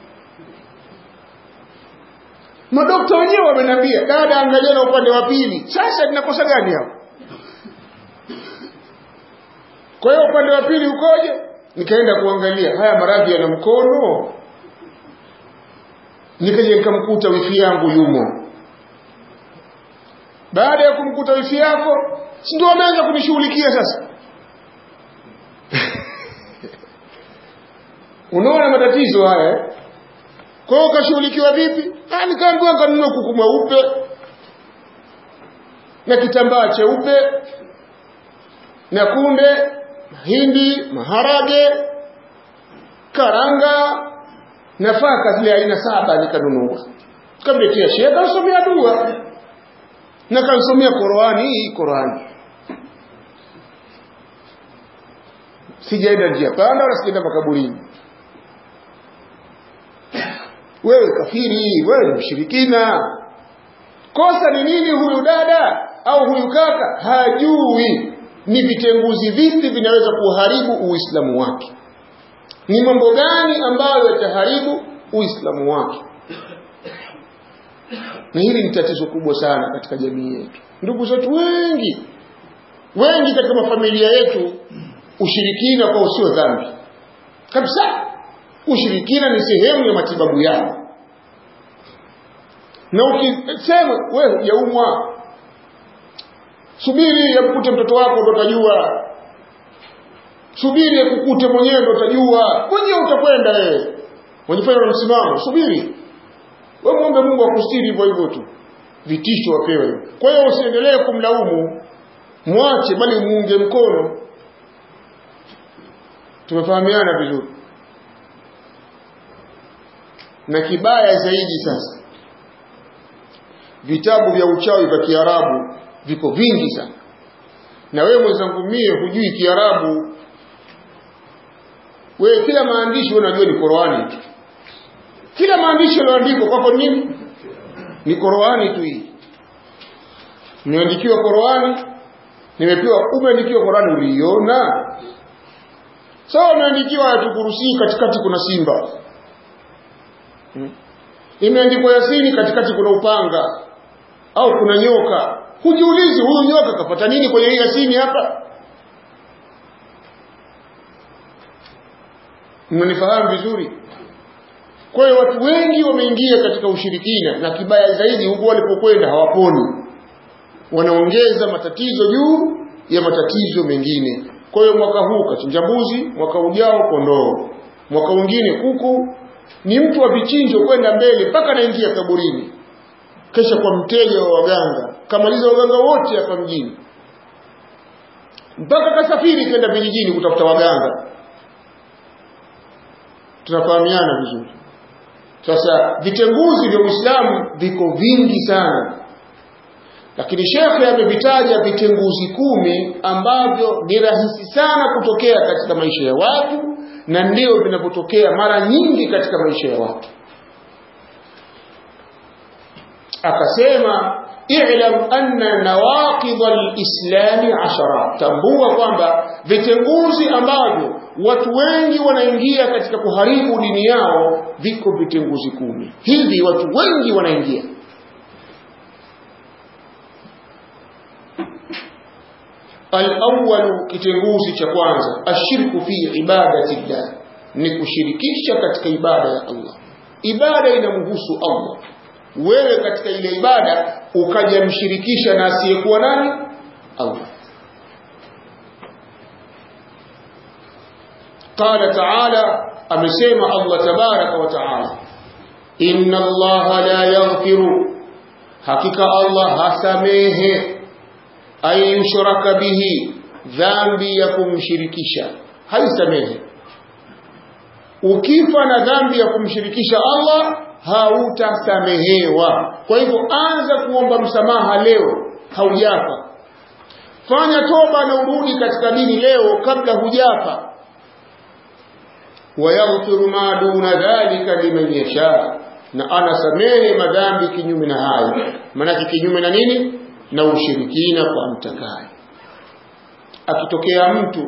madokta wenyewe wamenambia dada angalia na upande wa pili sasa ninakosa gani hapo kwa hiyo upande wa pili ukoje nikaenda kuangalia haya maradhi yana mkono nikaja nikamkuta wifi yangu yumo baada ya kumkuta wifi yako si ndio wameanza kunishughulikia sasa unaona matatizo haya kwa hiyo ukashughulikiwa vipi ah nikaambiwa kanunua kuku mweupe na kitambaa cheupe na kunde mahindi maharage karanga nafaka zile aina saba nikanunua kamletea shehe kansomea dua na kansomea Qur'ani hii Qur'ani sijaenda njia panda wala sijaenda makaburini wewe kafiri wewe ni mshirikina kosa ni nini huyu dada au huyu kaka hajui ni vitenguzi vipi vinaweza kuharibu uislamu wake ni mambo gani ambayo yataharibu uislamu wake na hili ni tatizo kubwa sana katika jamii yetu ndugu zetu wengi wengi katika mafamilia yetu ushirikina kwa usio dhambi kabisa ushirikina ni sehemu ya matibabu yao na ukisema wewe hujaumwa subiri yakukute mtoto wako ndo utajua subiri yakukute mwenyewe ndo utajua mwenyewe utakwenda wewe wajifanya na msimamo subiri wewe muombe Mungu akustiri hivyo hivyo tu vitisho wapewe kwa hiyo usiendelee kumlaumu mwache bali muunge mkono tumefahamiana vizuri na kibaya zaidi sasa vitabu vya uchawi vya Kiarabu viko vingi sana na wewe mwenzangu mie hujui kiarabu wewe kila maandishi unajua ni Qur'ani tu kila maandishi yaliyoandikwa kwako nini ni Qur'ani tu hii nimeandikiwa Qur'ani nimepewa umeandikiwa Qur'ani uliiona sawa so, umeandikiwa ayatukurusi katikati kuna simba hmm. imeandikwa Yasini katikati kuna upanga au kuna nyoka hujiulizi huyu nyoka kapata nini kwenye hii Yasini hapa mnanifahamu vizuri kwa hiyo watu wengi wameingia katika ushirikina na kibaya zaidi huko walipokwenda hawaponi wanaongeza matatizo juu ya matatizo mengine kwa hiyo mwaka huu kachinja mbuzi mwaka ujao kondoo mwaka mwingine kuku ni mtu wa vichinjo kwenda mbele mpaka anaingia kaburini kesha kwa mteja wa waganga kamaliza waganga wote hapa mjini mpaka kasafiri kwenda vijijini kutafuta waganga tunafahamiana vizuri sasa vitenguzi vya Uislamu viko vingi sana lakini shekhe amevitaja vitenguzi kumi ambavyo ni rahisi sana kutokea katika maisha ya watu na ndio vinavyotokea mara nyingi katika maisha ya watu akasema i'lam anna nawaqid al-islam ashara tambua kwamba vitenguzi ambavyo watu wengi wanaingia katika kuharibu dini yao viko vitenguzi kumi hivi watu wengi wanaingia al-awwal kitenguzi cha kwanza ashirku fi ibadati llah ni kushirikisha katika ibada ya Allah ibada inamhusu Allah wewe katika ile ibada ukajamshirikisha na asiyekuwa nani Allah قال تعالى amesema Allah tabaraka wa taala inna Allah la yaghfiru hakika Allah hasamehe ayushraka bihi dhambi ya kumshirikisha haisamehe ukifa na dhambi ya kumshirikisha Allah hautasamehewa kwa hivyo anza kuomba msamaha leo haujafa fanya toba na urudi katika dini leo kabla hujafa wayaghfiru ma duna dhalika liman yasha na anasamehe madhambi kinyume na hayo maanake kinyume na nini na ushirikina kwa mtakaye akitokea mtu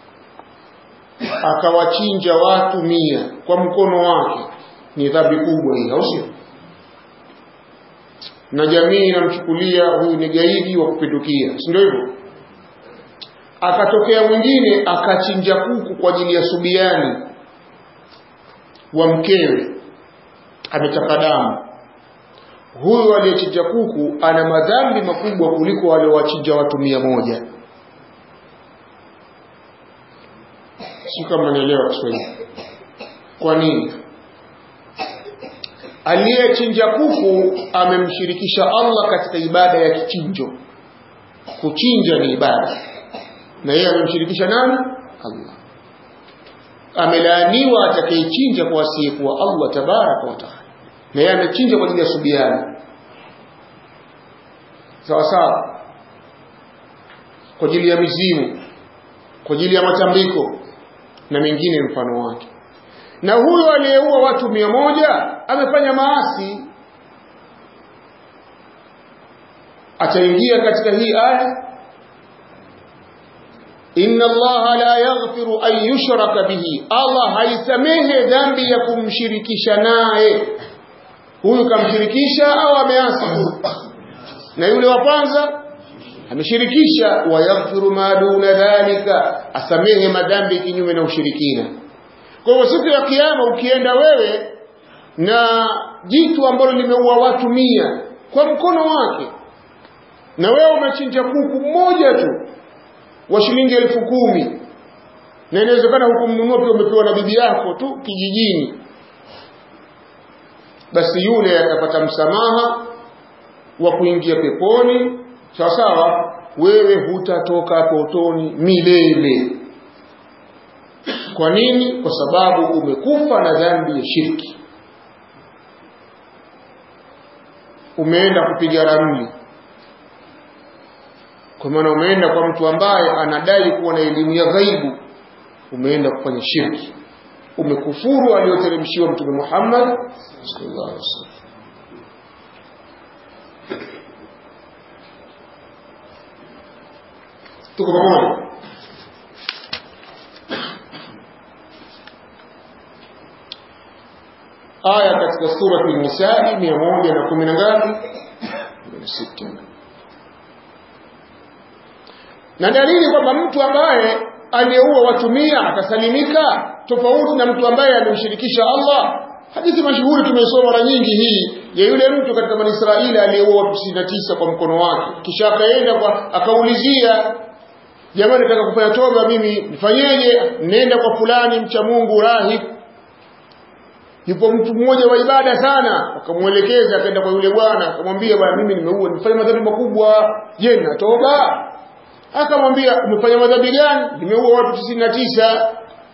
akawachinja watu mia kwa mkono wake ni dhambi kubwa hii au sio na jamii inamchukulia huyu ni gaidi wa kupindukia si ndio hivyo akatokea mwingine akachinja kuku kwa ajili ya subiani wa mkewe ametaka damu huyu aliyechinja kuku ana madhambi makubwa kuliko waliowachinja watu mia moja si kama naelewa Kiswahili kwa nini aliyechinja kuku amemshirikisha Allah katika ibada ya kichinjo kuchinja ni ibada na yeye amemshirikisha nani Allah amelaaniwa atakayechinja kwa asiyekuwa Allah tabaraka wa taala na yeye amechinja kwa ajili ya subiani sawa sawa kwa ajili ya mizimu kwa ajili ya matambiko na mengine mfano wake na huyo aliyeua watu mia moja amefanya maasi ataingia katika hii aya inna allaha la yaghfiru an yushraka bihi allah haisamehe dhambi ya kumshirikisha naye huyu kamshirikisha au ameasi na yule wa kwanza ameshirikisha wayaghfiru ma duna dhalika asamehe madhambi kinyume na ushirikina kwa hivyo siku ya kiyama ukienda wewe na jitu ambalo limeua watu mia kwa mkono wake na wewe umechinja kuku mmoja tu wa shilingi elfu kumi na inawezekana hukumnunua pia umepewa na bibi yako tu kijijini basi yule atapata msamaha wa kuingia peponi sawa sawa wewe hutatoka potoni milele kwa nini kwa sababu umekufa na dhambi ya shirki umeenda kupiga ramli kwa maana umeenda kwa mtu ambaye anadai kuwa na elimu ya ghaibu umeenda kufanya shirki umekufuru aliyoteremshiwa mtume Muhammad sallallahu alaihi wasallam tuko pamoja aya katika surati an-nisaa mia moja na kumi na ngapi sita na dalili kwamba mtu ambaye aliyeua watu mia atasalimika tofauti na mtu ambaye amemshirikisha Allah hadithi mashuhuri tumeisoma mara nyingi hii ya yule mtu katika Bani Israeli aliyeua watu 99 kwa mkono wake kisha akaenda kwa akaulizia jamani nataka kufanya toba mimi nifanyeje nenda kwa fulani mcha Mungu rahib yupo mtu mmoja wa ibada sana akamuelekeza akaenda kwa yule bwana akamwambia bwana mimi nimeua nimefanya madhambi makubwa je na toba akamwambia umefanya madhambi gani nimeua watu 99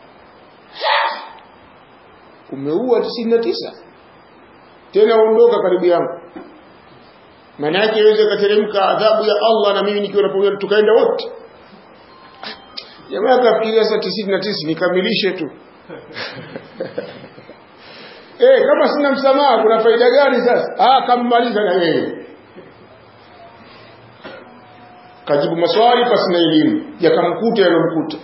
umeua 99 tena ondoka karibu yangu maana yake iweze kateremka adhabu ya Allah na mimi nikiwa napokuja tukaenda wote jamaa akafikiria sasa 99 nikamilishe tu eh kama sina msamaha kuna faida gani sasa ah kammaliza na yeye kajibu maswali pasi na elimu yakamkuta yalomkuta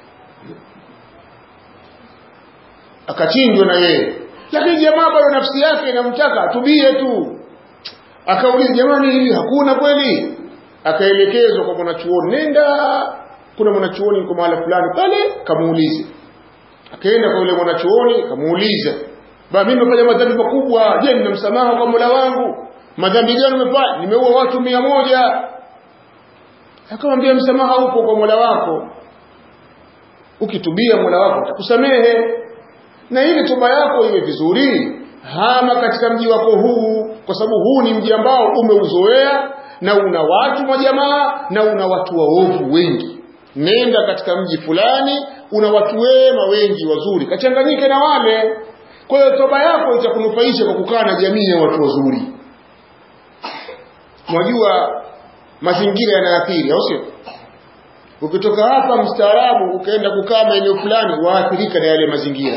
akachinjwa na yeye lakini jamaa bado nafsi yake inamtaka atubie tu akauliza jamani hili hakuna kweli akaelekezwa kwa mwanachuoni nenda kuna mwanachuoni yuko mahala fulani pale kamuulize akaenda kwa yule mwanachuoni kamuuliza ba mimi nimefanya madhambi makubwa je nina msamaha kwa Mola wangu madhambi gani umefanya nimeua watu mia moja akamwambia msamaha upo kwa Mola wako ukitubia Mola wako atakusamehe na ili toba yako iwe vizuri hama katika mji wako huu kwa sababu huu ni mji ambao umeuzoea na una watu majamaa na una watu waovu wengi nenda katika mji fulani una watu wema wengi wazuri kachanganyike na wale kwa hiyo toba yako itakunufaisha kwa kukaa na jamii ya watu wazuri mwajua mazingira yanaathiri au sio ukitoka hapa mstaarabu ukaenda kukaa maeneo fulani waathirika na yale mazingira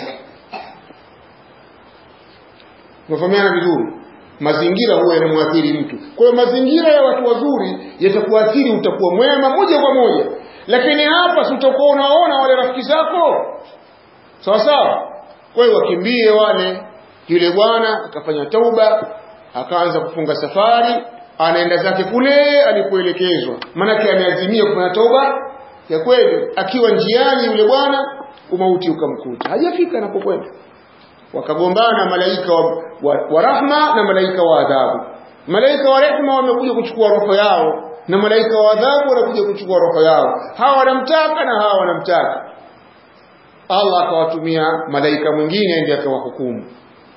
Mfahamiana vizuri. Mazingira huwa yanamwathiri mtu. Kwa hiyo mazingira ya watu wazuri yatakuathiri utakuwa mwema moja kwa moja. Lakini hapa si utakuwa unaona wale rafiki zako. Sawa sawa? Kwa hiyo wakimbie wale. Yule bwana akafanya tauba, akaanza kufunga safari, anaenda zake kule alipoelekezwa. Maanake ameazimia kufanya tauba ya kweli. Akiwa njiani yule bwana umauti ukamkuta. Hajafika anapokwenda wakagombana malaika wa, wa, wa rahma na malaika wa adhabu malaika wa rehma wamekuja kuchukua roho yao na malaika wa adhabu wanakuja kuchukua roho yao hawa wanamtaka na hawa wanamtaka Allah akawatumia malaika mwingine ndiye akawahukumu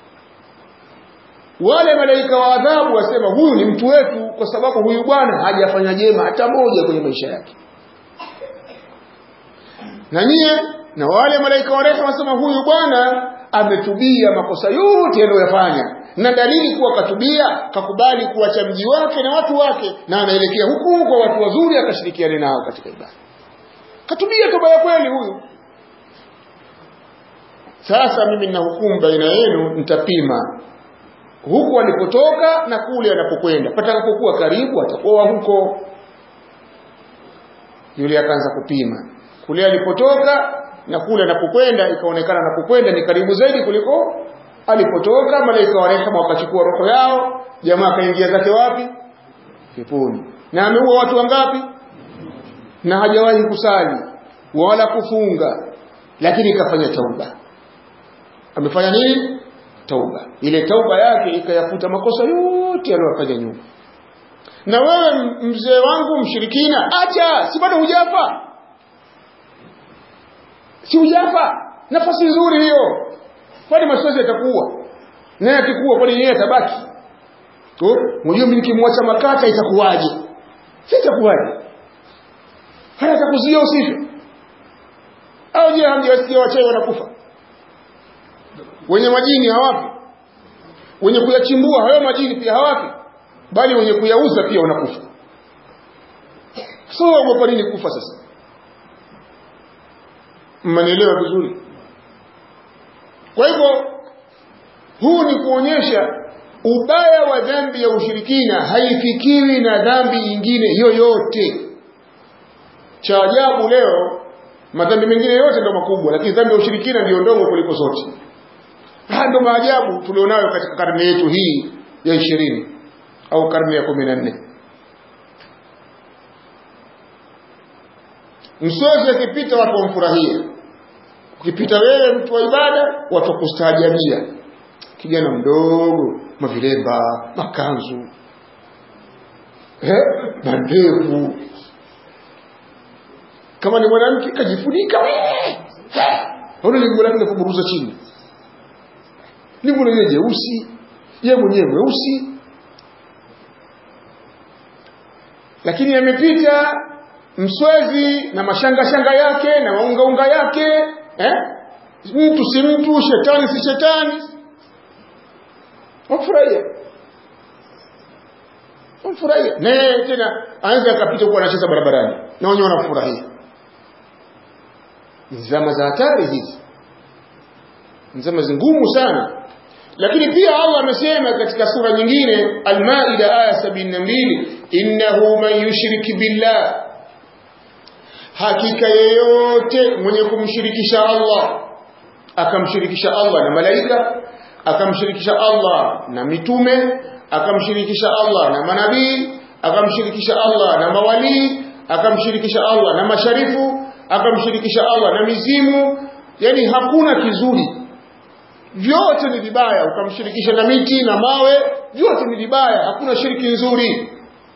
wale malaika wa adhabu wasema huyu ni mtu wetu kwa sababu huyu bwana hajafanya jema hata moja kwenye maisha yake na nyie na wale malaika wa rehema wasema huyu bwana ametubia makosa yote aliyoyafanya na dalili kuwa katubia kakubali kuacha mji wake na watu wake na anaelekea huku kwa watu wazuri akashirikiane nao katika ibada katubia toba ya kweli huyu sasa mimi nina hukumu baina yenu nitapima huku alipotoka na kule anapokwenda patakapokuwa karibu atakuwa huko yule akaanza kupima kule alipotoka na kule anapokwenda ikaonekana anapokwenda ni karibu zaidi kuliko alipotoka malaika wa rehema wakachukua roho yao jamaa akaingia zake wapi peponi na ameua watu wangapi na hajawahi kusali wala kufunga lakini ikafanya tauba amefanya nini tauba ile tauba yake ikayafuta makosa yote aliyofanya nyuma na wewe mzee wangu mshirikina acha si bado hujafa si hujafa nafasi nzuri hiyo kwani masozi yatakuwa naye akikuwa kwani yeye atabaki mwenyewe mimi nikimwacha makata itakuwaje si itakuwaje hata atakuzuia usife au je hamjawasikia wachawi wanakufa wenye majini hawapi wenye kuyachimbua hayo majini pia hawapi bali wenye kuyauza pia wanakufa so waogopa nini kufa sasa mmanielewa vizuri kwa hivyo huu ni kuonyesha ubaya wa dhambi ya ushirikina haifikiwi na dhambi nyingine yoyote cha ajabu leo madhambi mengine yote ndo makubwa lakini dhambi ya ushirikina ndiyo ndogo kuliko zote haya ndo maajabu tulionayo katika karne yetu hii ya ishirini au karne ya kumi na nne msozi akipita watu wamfurahia ukipita wewe mtu wa ibada watu wakustaajabia kijana mdogo mavilemba makanzu eh, mandevu kama ni mwanamke kajifunika ona lingo lake kuburuza chini lingo lenyewe jeusi ye mwenyewe mweusi lakini amepita mswezi na mashangashanga yake na maungaunga yake eh? mtu si mtu shetani si shetani wafurahia wamfurahia naye tena anaweza akapita kuwa anacheza barabarani na wenyewe wanafurahia ni zama za hatari hizi ni zama zingumu sana lakini pia Allah amesema katika sura nyingine Al-Maida aya 72 innahu man yushrik billah hakika yeyote mwenye kumshirikisha Allah akamshirikisha Allah na malaika akamshirikisha Allah na mitume akamshirikisha Allah na manabii akamshirikisha Allah na mawalii akamshirikisha Allah na masharifu akamshirikisha Allah na mizimu yani hakuna kizuri vyote ni vibaya ukamshirikisha na miti na mawe vyote ni vibaya hakuna shiriki nzuri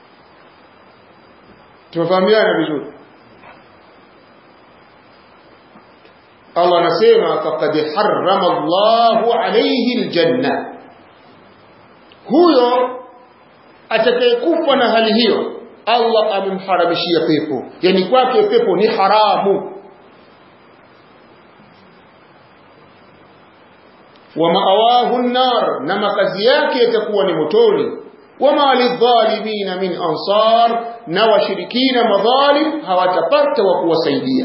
tumefahamiana vizuri Allah anasema faqad harrama Allahu alayhi aljanna huyo atakayekufa na hali hiyo Allah amemharamishia pepo yani kwake pepo ni haramu wa maawahu an-nar na makazi yake yatakuwa ni motoni wama lidhalimina min ansar na washirikina madhalim hawatapata wa kuwasaidia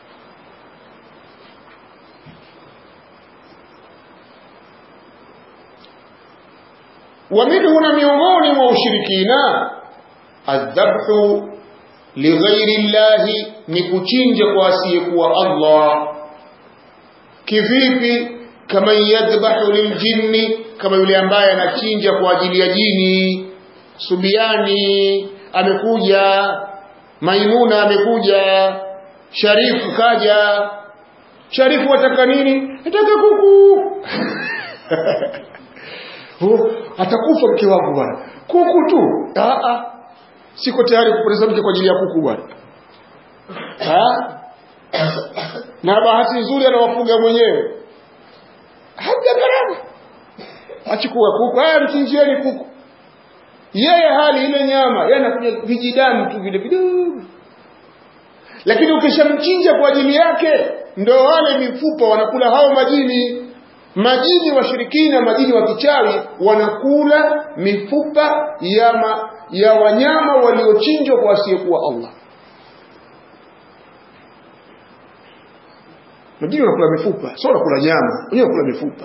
ومنه miongoni mwa ushirikina adhabhu lighairi llahi ni kuchinja kwa asiyekuwa Allah kivipi kama yadhbahu liljinni kama yule ambaye anachinja kwa ajili ya jini subiani amekuja maimuna amekuja sharifu kaja sharifu wataka nini nataka kuku oh, atakufa mke wangu bwana kuku tu Aa, siko tayari kupoteza mke kwa ajili ya kuku bwana na bahati nzuri anawafuga mwenyewe hamja gharama achukue kuku haya mchinjieni kuku yeye hali ile nyama yeye anakuja vijidamu tu vile vidogo lakini ukishamchinja kwa ajili yake ndo wale mifupa wanakula hao majini majini washirikina majini wa kichawi wanakula mifupa ya, ma, ya wanyama waliochinjwa kwa asiyekuwa Allah majini wanakula mifupa sio wanakula nyama wenyewe wanakula mifupa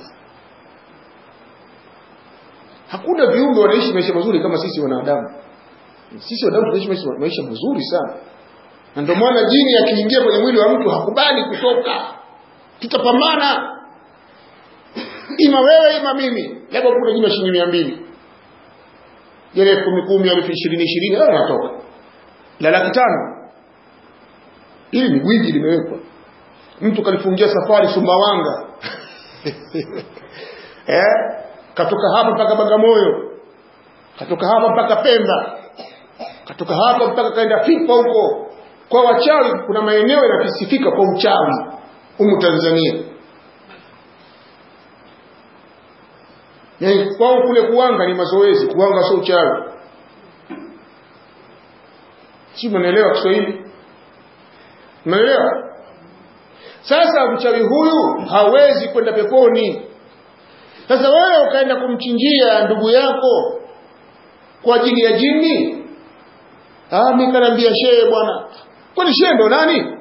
hakuna viumbe wanaishi maisha mazuri kama sisi wanadamu sisi wanadamu tunaishi maisha, maisha mazuri sana na ndio maana jini akiingia kwenye mwili wa mtu hakubali kutoka tutapambana ima wewe ima mimi labda kuna jina shilingi mia mbili ile kumi kumi elfu ishirini ishirini au natoka la laki tano hili ni gwiji limewekwa mtu kalifungia safari Sumbawanga eh katoka hapa mpaka Bagamoyo katoka hapa mpaka Pemba katoka hapa mpaka kaenda Fifa huko kwa wachawi kuna maeneo yanakisifika kwa uchawi humu Tanzania yani kwao kule kuwanga ni mazoezi kuwanga sio uchawi si mnaelewa Kiswahili mnaelewa sasa mchawi huyu hawezi kwenda peponi sasa wewe ukaenda kumchinjia ndugu yako kwa ajili ya jini ah mimi kanaambia shehe bwana kwani shehe ndo nani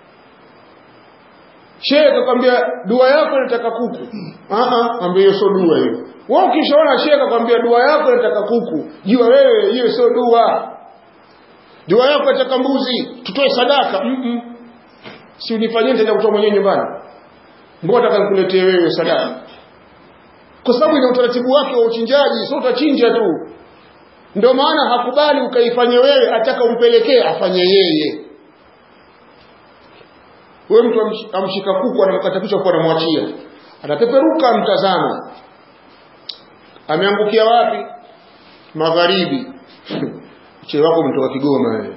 shehe kakwambia dua yako inataka kuku ah ah ambia hiyo sio dua hiyo wewe ukishaona shehe kakwambia dua yako inataka kuku jua wewe hiyo sio dua dua yako inataka mbuzi tutoe sadaka mm -mm. si unifanyie nitaenda kutoa mwenyewe nyumbani mbona nataka nikuletee wewe sadaka kwa sababu ina utaratibu wake wa uchinjaji sio utachinja tu ndio maana hakubali ukaifanye wewe ataka umpelekee afanye yeye wewe mtu amshika kuku anamkata kichwa kwa anamwachia anapeperuka mtazama ameangukia wapi magharibi mche wako umetoka Kigoma wewe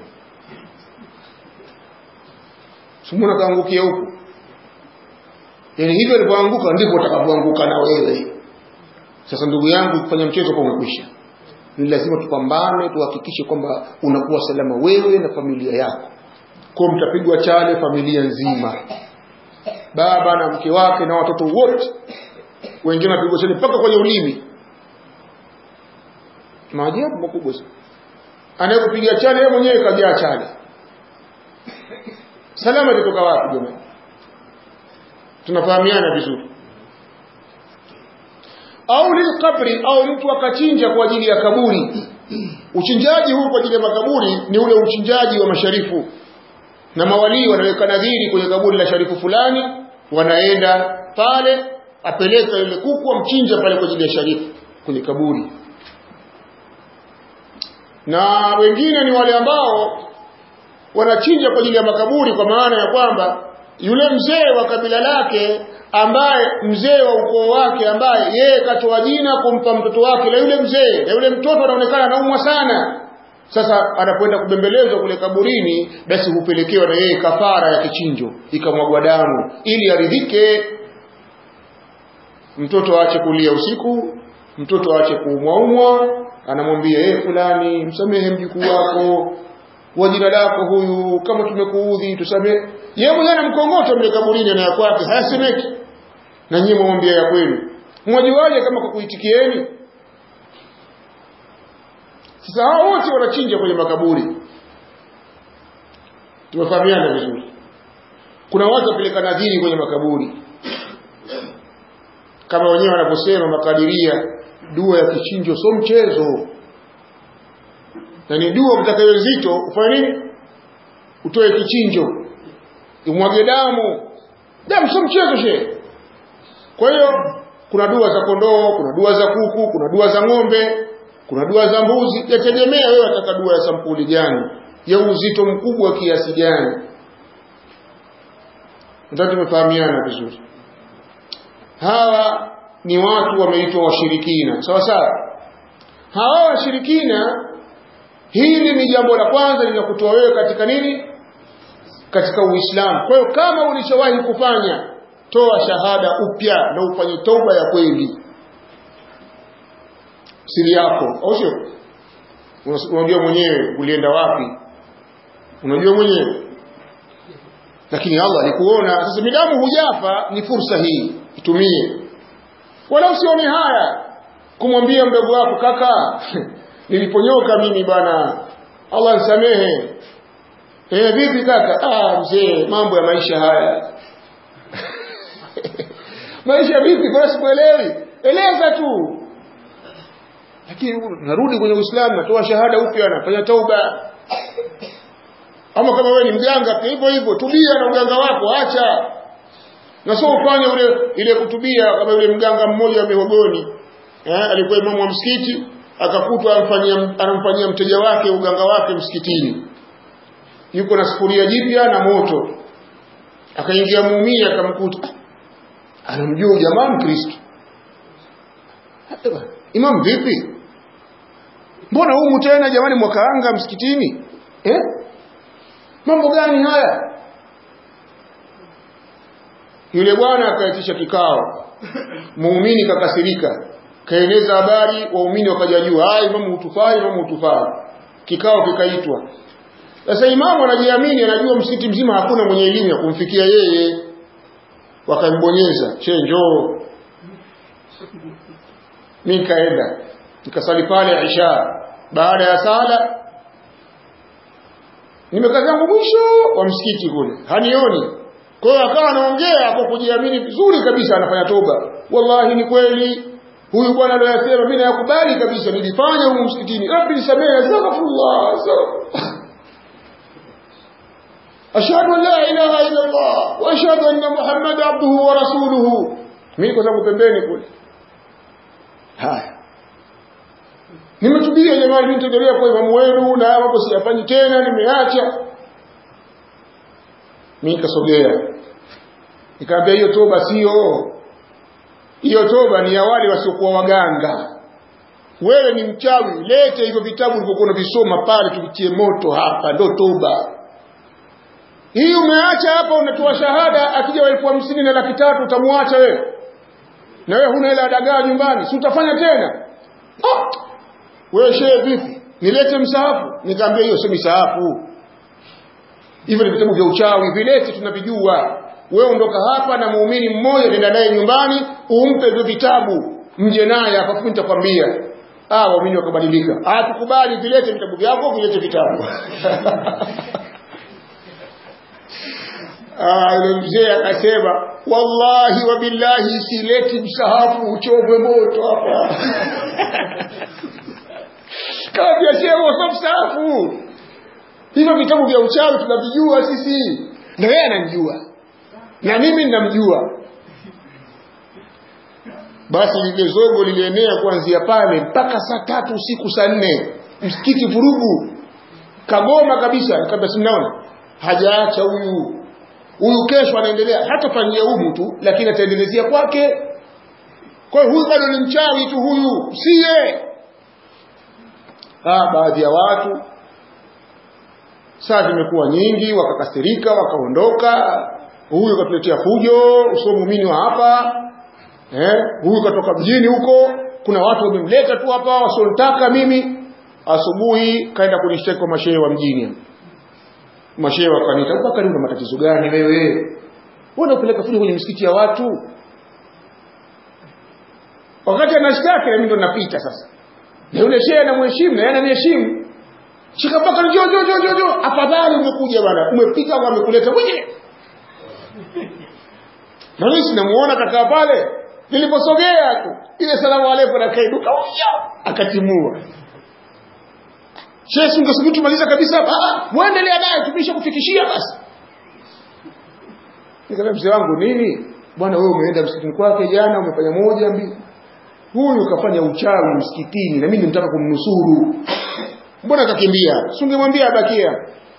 simuna kaangukia huko yani hivyo alipoanguka ndipo utakavyoanguka na wewe sasa ndugu yangu kufanya mchezo kwa umekwisha ni lazima tupambane tuhakikishe kwamba unakuwa salama wewe na familia yako kwa mtapigwa chale familia nzima baba na mke wake na watoto wote wengine wanapigwa chale mpaka kwenye ulimi maajabu makubwa sana anayekupiga chale yeye mwenyewe kajaa chale salama itatoka wapi jamani tunafahamiana vizuri au lilqabri au mtu akachinja kwa ajili ya kaburi uchinjaji huu kwa ajili ya makaburi ni ule uchinjaji wa masharifu na mawalii wanaweka nadhiri kwenye kaburi la sharifu fulani wanaenda pale apeleka yule kuku amchinja pale kwa ajili ya sharifu kwenye kaburi na wengine ni wale ambao wanachinja kwa ajili ya makaburi kwa maana ya kwamba yule mzee wa kabila lake ambaye mzee wa ukoo wake ambaye yeye katoa jina kumpa mtoto wake na yule mzee na yule mtoto anaonekana anaumwa sana sasa anapoenda kubembelezwa kule kaburini basi hupelekewa na yeye kafara ya kichinjo ikamwagwa damu ili aridhike mtoto aache kulia usiku mtoto aache kuumwaumwa anamwambia yeye fulani msamehe mjukuu wako wa jina lako huyu kama tumekuudhi tusamehe yeye mwenyewe anamkongota mle kaburini na ya kwake hayasemeki na nyinyi mwambia ya kwenu mwajuaje kama kukuitikieni sasa hao wote wanachinja kwenye makaburi tumefahamiana vizuri kuna watu wapeleka nadhiri kwenye makaburi kama wenyewe wanavyosema makadiria dua ya kichinjo sio mchezo na ni dua utakayo nzito ufanye nini utoe kichinjo imwage damu damu sio mchezo shehe kwa hiyo kuna dua za kondoo kuna dua za kuku kuna dua za ng'ombe kuna dua za mbuzi yategemea wewe wataka dua ya sampuli gani ya uzito mkubwa kiasi gani ndio tumefahamiana vizuri hawa ni watu wameitwa washirikina sawa sawa hawa washirikina hili ni jambo la kwanza linakutoa wewe katika nini katika uislamu kwa hiyo kama ulishawahi kufanya toa shahada upya na ufanye toba ya kweli siri yako au sio unajua mwenyewe ulienda wapi unajua mwenyewe lakini Allah alikuona sasa midamu hujafa ni fursa hii itumie wala usione haya kumwambia mdogo wako kaka niliponyoka mimi bwana Allah nisamehe eh vipi kaka ah mzee mambo ya maisha haya maisha vipi kwa sikuelewi eleza tu lakini narudi kwenye Uislamu natoa shahada upya nafanya tauba ama kama wewe ni mganga pia hivyo hivyo tubia na uganga wako acha na sio ufanye ule ile kutubia kama yule mganga mmoja wa Mihogoni eh alikuwa imamu wa msikiti akakutwa amfanyia anamfanyia mteja wake uganga wake msikitini yuko na sufuria jipya na moto akaingia muumini akamkuta anamjua jamaa mkristo imam vipi mbona humu tena jamani mwakaanga msikitini eh mambo gani haya yule bwana akaitisha kikao muumini kakasirika kaeneza habari waumini wakajajua ah imamu utufai imamu utufai kikao kikaitwa sasa imamu anajiamini anajua msikiti mzima hakuna mwenye elimu ya kumfikia yeye wakambonyeza che njoo mimi nikaenda nikasali pale isha baada ya sala nimekaa zangu mwisho wa msikiti kule hanioni kwa hiyo akawa anaongea kwa kujiamini vizuri kabisa anafanya toba wallahi ni kweli huyu bwana aliyosema mimi nayakubali kabisa nilifanya huko msikitini rabbi nisamehe astaghfirullah ashhadu an la ilaha illa allah wa ashhadu anna muhammad abduhu wa rasuluhu mimi kwa sababu pembeni kule haya nimetubia jamani mimi nitaendelea kwa imamu wenu na mambo siyafanyi tena nimeacha mimi nikasogea nikamwambia hiyo toba sio hiyo toba ni ya wale wasiokuwa waganga wewe ni mchawi lete hivyo vitabu ulivyokuwa unavisoma pale tuvitie moto hapa ndo toba hii umeacha hapa unatoa shahada akija elfu hamsini na laki tatu utamwacha wewe na wewe huna hela dagaa nyumbani si utafanya tena ah! wewe shehe vipi nilete msahafu nikaambia hiyo sio misahafu hivyo ni vitabu vya uchawi vilete tunavijua wewe ondoka hapa na muumini mmoja nenda naye nyumbani umpe hivyo vitabu mje naye hapa fupi nitakwambia ah waumini wakabadilika ah tukubali vilete vitabu vyako vilete vitabu ah yule mzee akasema wallahi wa billahi sileti msahafu uchomwe moto hapa kama biashara sio msahafu hivyo vitabu vya uchawi tunavijua sisi na yeye ananijua na mimi ninamjua basi lile zogo lilienea kuanzia pale mpaka saa tatu usiku saa nne msikiti vurugu kagoma kabisa kabla simnaona hajaacha huyu huyu kesho anaendelea hatafanyia humu tu lakini ataendelezea kwake kwa hiyo huyu bado ni mchawi tu huyu siye ah baadhi ya watu saa zimekuwa nyingi wakakasirika wakaondoka huyu katuletea fujo usio muumini wa hapa eh huyu katoka mjini huko kuna watu wamemleta tu hapa wasionitaka mimi asubuhi kaenda kunishtaki kwa mashehe wa mjini mashehe wakanita mpaka una matatizo gani wewe wewe unapeleka fujo kwenye misikiti ya watu wakati anashtaki na mimi ndo napita sasa na yule shehe anamheshimu na yeye ananiheshimu shika mpaka njoo njoo njoo njoo njoo afadhali umekuja bwana umepita au amekuleta mwenyewe na mimi sinamuona kakaa pale niliposogea tu ile salamu alaykum na kaiduka akatimua Sheikh ungesubiri tumaliza kabisa ah muendelea naye tumisha kufikishia basi nikamwambia mzee wangu nini bwana wewe umeenda msikitini kwake jana umefanya moja mbili huyu kafanya uchawi msikitini na mimi nimtaka kumnusuru mbona kakimbia singemwambia abakia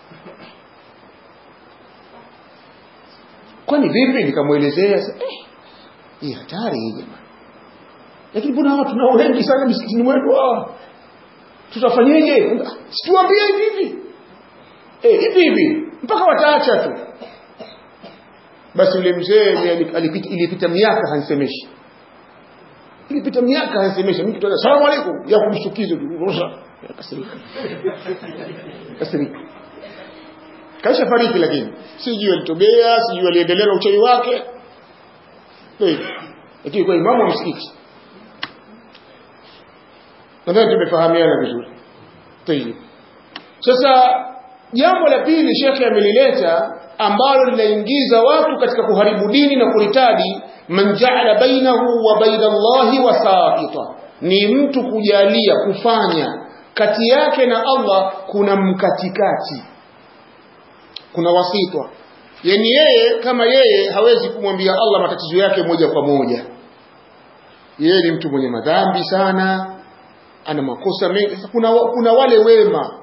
kwani vipi nikamwelezea eh hii hatari hii jamani lakini mbona hawa tunao wengi sana msikitini mwetu hawa tutafanyeje situambie hivi hivi eh hivi hivi mpaka wataacha tu basi yule mzee alipita ilipita miaka hanisemeshi ilipita miaka hanisemeshi mimi kutoka salamu alaykum ya kumshukiza ruhusa kasirika kasirika kaisha fariki lakini sijui alitobea sijui aliendelea na uchawi wake lakini kwa imamu wa msikiti nadhani tumefahamiana vizuri tayib sasa jambo la pili shekhe amelileta ambalo linaingiza watu katika kuharibu dini na kuritadi man jaala bainahu wa baina Allahi wasaita ni mtu kujalia kufanya kati yake na Allah kuna mkatikati kuna wasitwa yani yeye kama yeye hawezi kumwambia Allah matatizo yake moja kwa moja yeye ni mtu mwenye madhambi sana ana makosa mengi kuna, kuna wale wema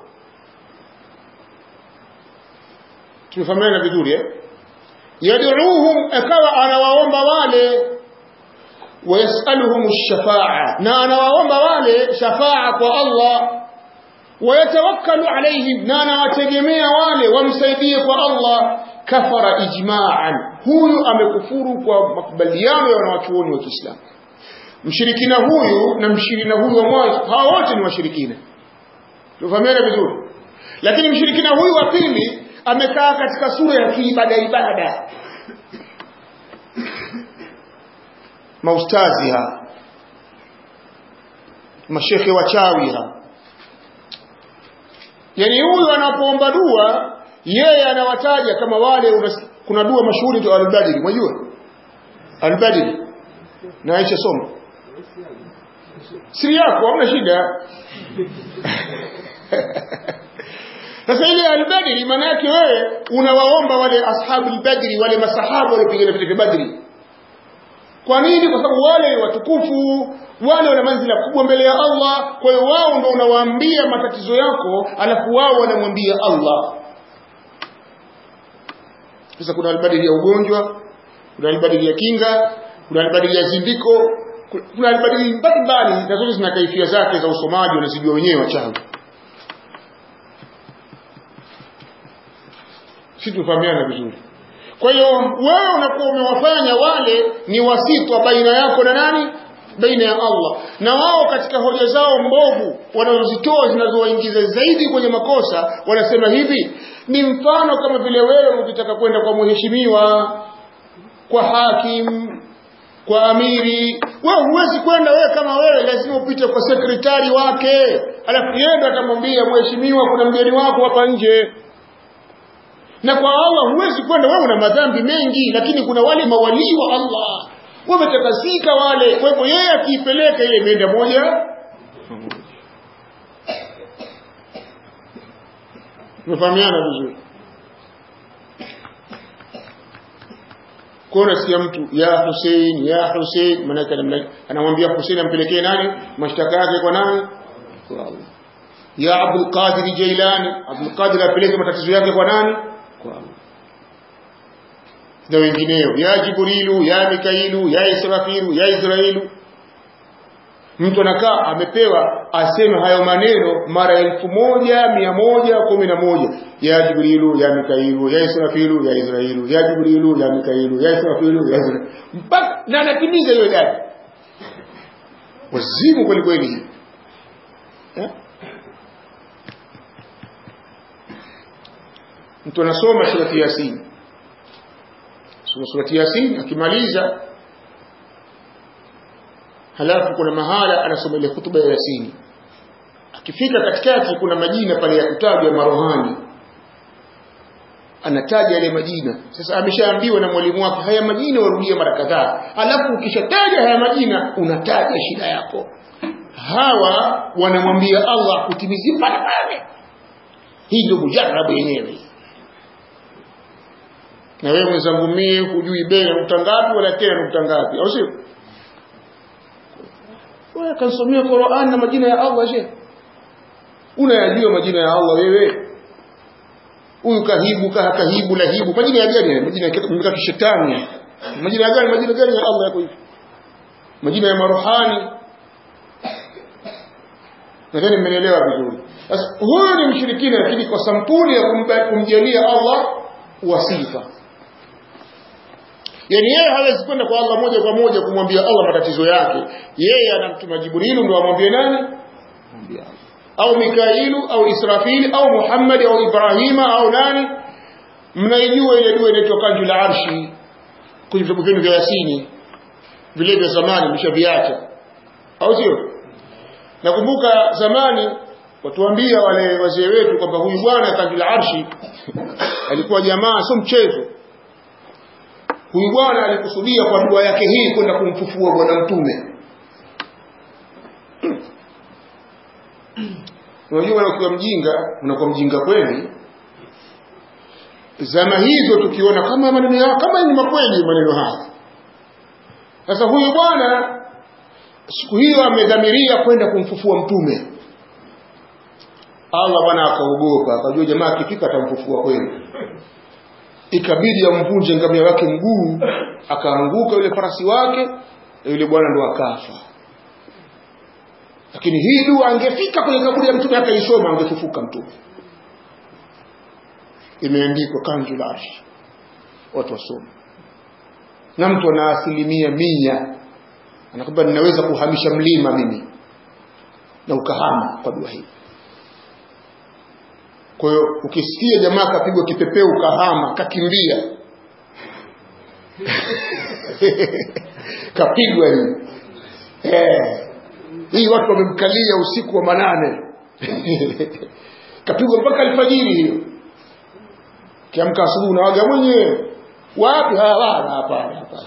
tumefahamiana vizuri eh yad'uuhum akawa anawaomba wale wayasaluhum ash-shafa'a na anawaomba wale shafa'a kwa Allah wayatawakkalu alaihim na anawategemea wale wamsaidie kwa Allah kafara ijma'an huyu amekufuru kwa makubaliano ya wanawachuoni wa Kiislamu mshirikina huyu na mshirikina huyu wa mwanzo hawa wote ni washirikina tufahamiane vizuri lakini mshirikina huyu wa pili amekaa katika sura ya kiibada ibada maustazi ha mashekhe wachawi ha yani huyu anapoomba dua yeye anawataja kama wale unas, kuna dua mashuhuri tu al-Badri unajua al-Badri na Aisha soma siri yako hamna shida sasa ile al-Badri maana yake wewe unawaomba wale ashabul badri wale masahaba waliopigana vita vya Badri kwa nini kwa sababu wale watukufu wale wana manzila kubwa mbele ya Allah kwa hiyo wao ndio unawaambia matatizo yako alafu wao wanamwambia Allah sasa kuna albadili ya ugonjwa kuna albadili ya kinga kuna albadili ya zindiko kuna albadili mbalimbali na zote zina kaifia zake za usomaji wanazijua wenyewe wachawi si tufahamiana vizuri kwa hiyo wewe unakuwa umewafanya wale ni wasitwa baina yako na nani baina ya Allah na wao katika hoja zao mbovu wanazozitoa zinazowaingiza zaidi kwenye makosa wanasema hivi ni mfano kama vile wewe ukitaka kwenda kwa mheshimiwa kwa hakim kwa amiri wewe huwezi kwenda wewe kama wewe lazima upite kwa sekretari wake alafu yeye ndo atamwambia mheshimiwa kuna mgeni wako hapa nje na kwa Allah huwezi kwenda wewe una madhambi mengi lakini kuna wale mawalii wa Allah wametakasika wale kwa hivyo yeye akiipeleka ile imeenda moja tumefahamiana vizuri kwa nasikia mtu ya Hussein ya Hussein maana anamwambia Hussein ampelekee nani mashtaka yake kwa nani kwa Allah ya Abdul Qadir Jailani Abdul Qadir apeleke matatizo yake kwa nani kwa Allah na wengineo ya Jibrilu ya Mikailu ya Israfilu ya Israilu mtu anakaa amepewa aseme hayo maneno mara elfu moja mia moja kumi na moja ya Jibrilu ya Mikailu ya Israfilu ya Israilu ya Jibrilu ya Mikailu ya Israfilu ya Israilu mpaka na anatimiza hiyo idadi wazimu kweli kweli eh? mtu anasoma surati Yasin soma surati Yasin akimaliza halafu kuna mahala anasoma ile hutuba ya Yasin akifika katikati kuna majina pale ya kutajwa marohani anataja yale majina sasa ameshaambiwa na mwalimu wake haya majina warudie mara kadhaa alafu ukishataja haya majina unataja shida yako hawa wanamwambia Allah kutimizie pale pale hii ndio mujarabu yenyewe na wewe mwenzangu mie hujui bei ya nukta ngapi wala tena nukta ngapi au sio wewe kansomea Qur'an na majina ya Allah je unayajua majina ya Allah wewe huyu kahibu kaha kahibu lahibu majina ya gani majina ya kishetani majina ya gani majina gani ya Allah yako hivi majina ya maruhani nadhani mmenielewa vizuri sasa huyu ni mshirikina lakini kwa sampuli ya kumjalia Allah wasifa yani yeye hawezi kwenda kwa Allah moja kwa moja kumwambia Allah matatizo yake yeye anamtuma Jibrilu ndio amwambie nani mwambie Allah au Mikailu au Israfili au Muhammad au Ibrahima au nani mnaijua ile dua inaitwa kanju la arshi kwenye vitabu vyenu vya Yasini vile vya zamani mshaviacha au sio nakumbuka zamani watuambia wale wazee wetu kwamba huyu bwana kanju la arshi alikuwa jamaa sio mchezo huyu bwana alikusudia kwa dua yake hii kwenda kumfufua bwana mtume unajua bwana ukiwa mjinga unakuwa mjinga kweli zama hizo tukiona kama maneno yao kama ni makweli maneno haya sasa huyu bwana siku hiyo amedhamiria kwenda kumfufua mtume Allah bwana akaogopa akajua jamaa akifika atamfufua kweli ikabidi amvunje ngamia wake mguu akaanguka yule farasi wake na yule bwana ndo akafa lakini hii dua angefika kwenye kaburi ya mtume akaisoma angefufuka mtume imeandikwa kanju la arshi watu wasome na mtu ana asilimia mia anakwambia ninaweza kuhamisha mlima mimi na ukahama kwa dua hii kwa hiyo ukisikia jamaa kapigwa kipepeo ukahama kakimbia kapigwa hii eh hii watu wamemkalia usiku wa manane kapigwa mpaka alfajiri hiyo kiamka asubuhi unawaga mwenyewe wapi hawana hapana hapana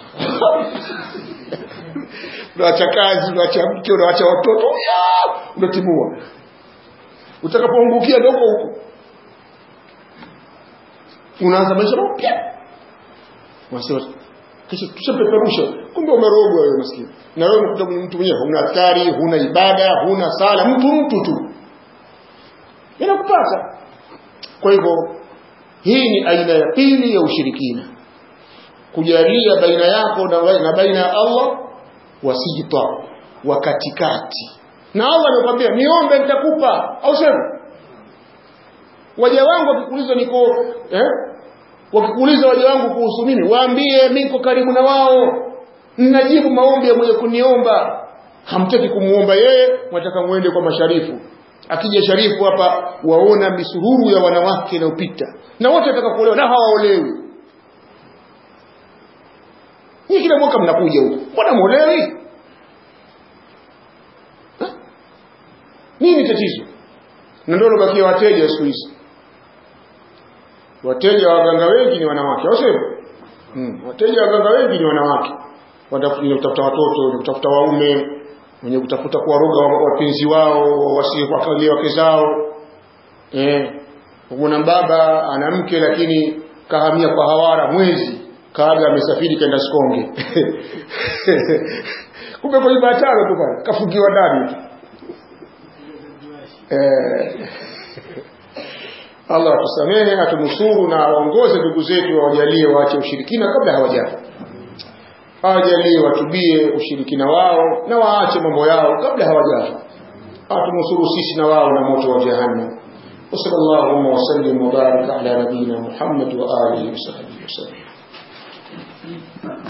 unaacha kazi unaacha mke unaacha watoto unatimua utakapoangukia ndio huko unaanza maisha mapya unasema kisha tushapeperusha kumbe umerogwa wewe maskini na wewe unakuta mtu mwenyewe huna askari huna ibada huna sala mtu mtu tu inakupata kwa hivyo hii ni aina ya pili ya ushirikina kujalia baina yako na, na baina ya Allah wasita wa katikati na Allah amekwambia niombe nitakupa au sema waja wangu wakikuuliza niko eh wakikuuliza waja wangu kuhusu mimi waambie mimi niko karibu na wao ninajibu maombi ya mwenye kuniomba hamtaki kumuomba yeye mwataka muende kwa masharifu akija sharifu hapa waona misururu ya wanawake inayopita na wote wataka kuolewa na hawaolewi ni kila mwaka mnakuja huko mbona muolewi nini tatizo na ndio lobakia wateja siku hizi wateja wa waganga wengi ni wanawake au sio hmm. wateja wa waganga wengi ni wanawake wenye kutafuta watoto wenye kutafuta waume wenye kutafuta kuwaroga wapenzi wao wasije kuwakalia wake zao eh kuna baba ana mke lakini kahamia kwa hawara mwezi kaaga amesafiri kaenda Sikonge kumbe kwa ibada tano tu pale kafungiwa ndani eh Allah atusamehe atunusuru na aongoze ndugu zetu wawajalie waache ushirikina kabla hawajafa awajalie watubie ushirikina wao na waache mambo yao kabla hawajafa atunusuru sisi na wao na moto wa jahannam وصلى اللهم وسلم وبارك على نبينا محمد وآله وصحبه وسلم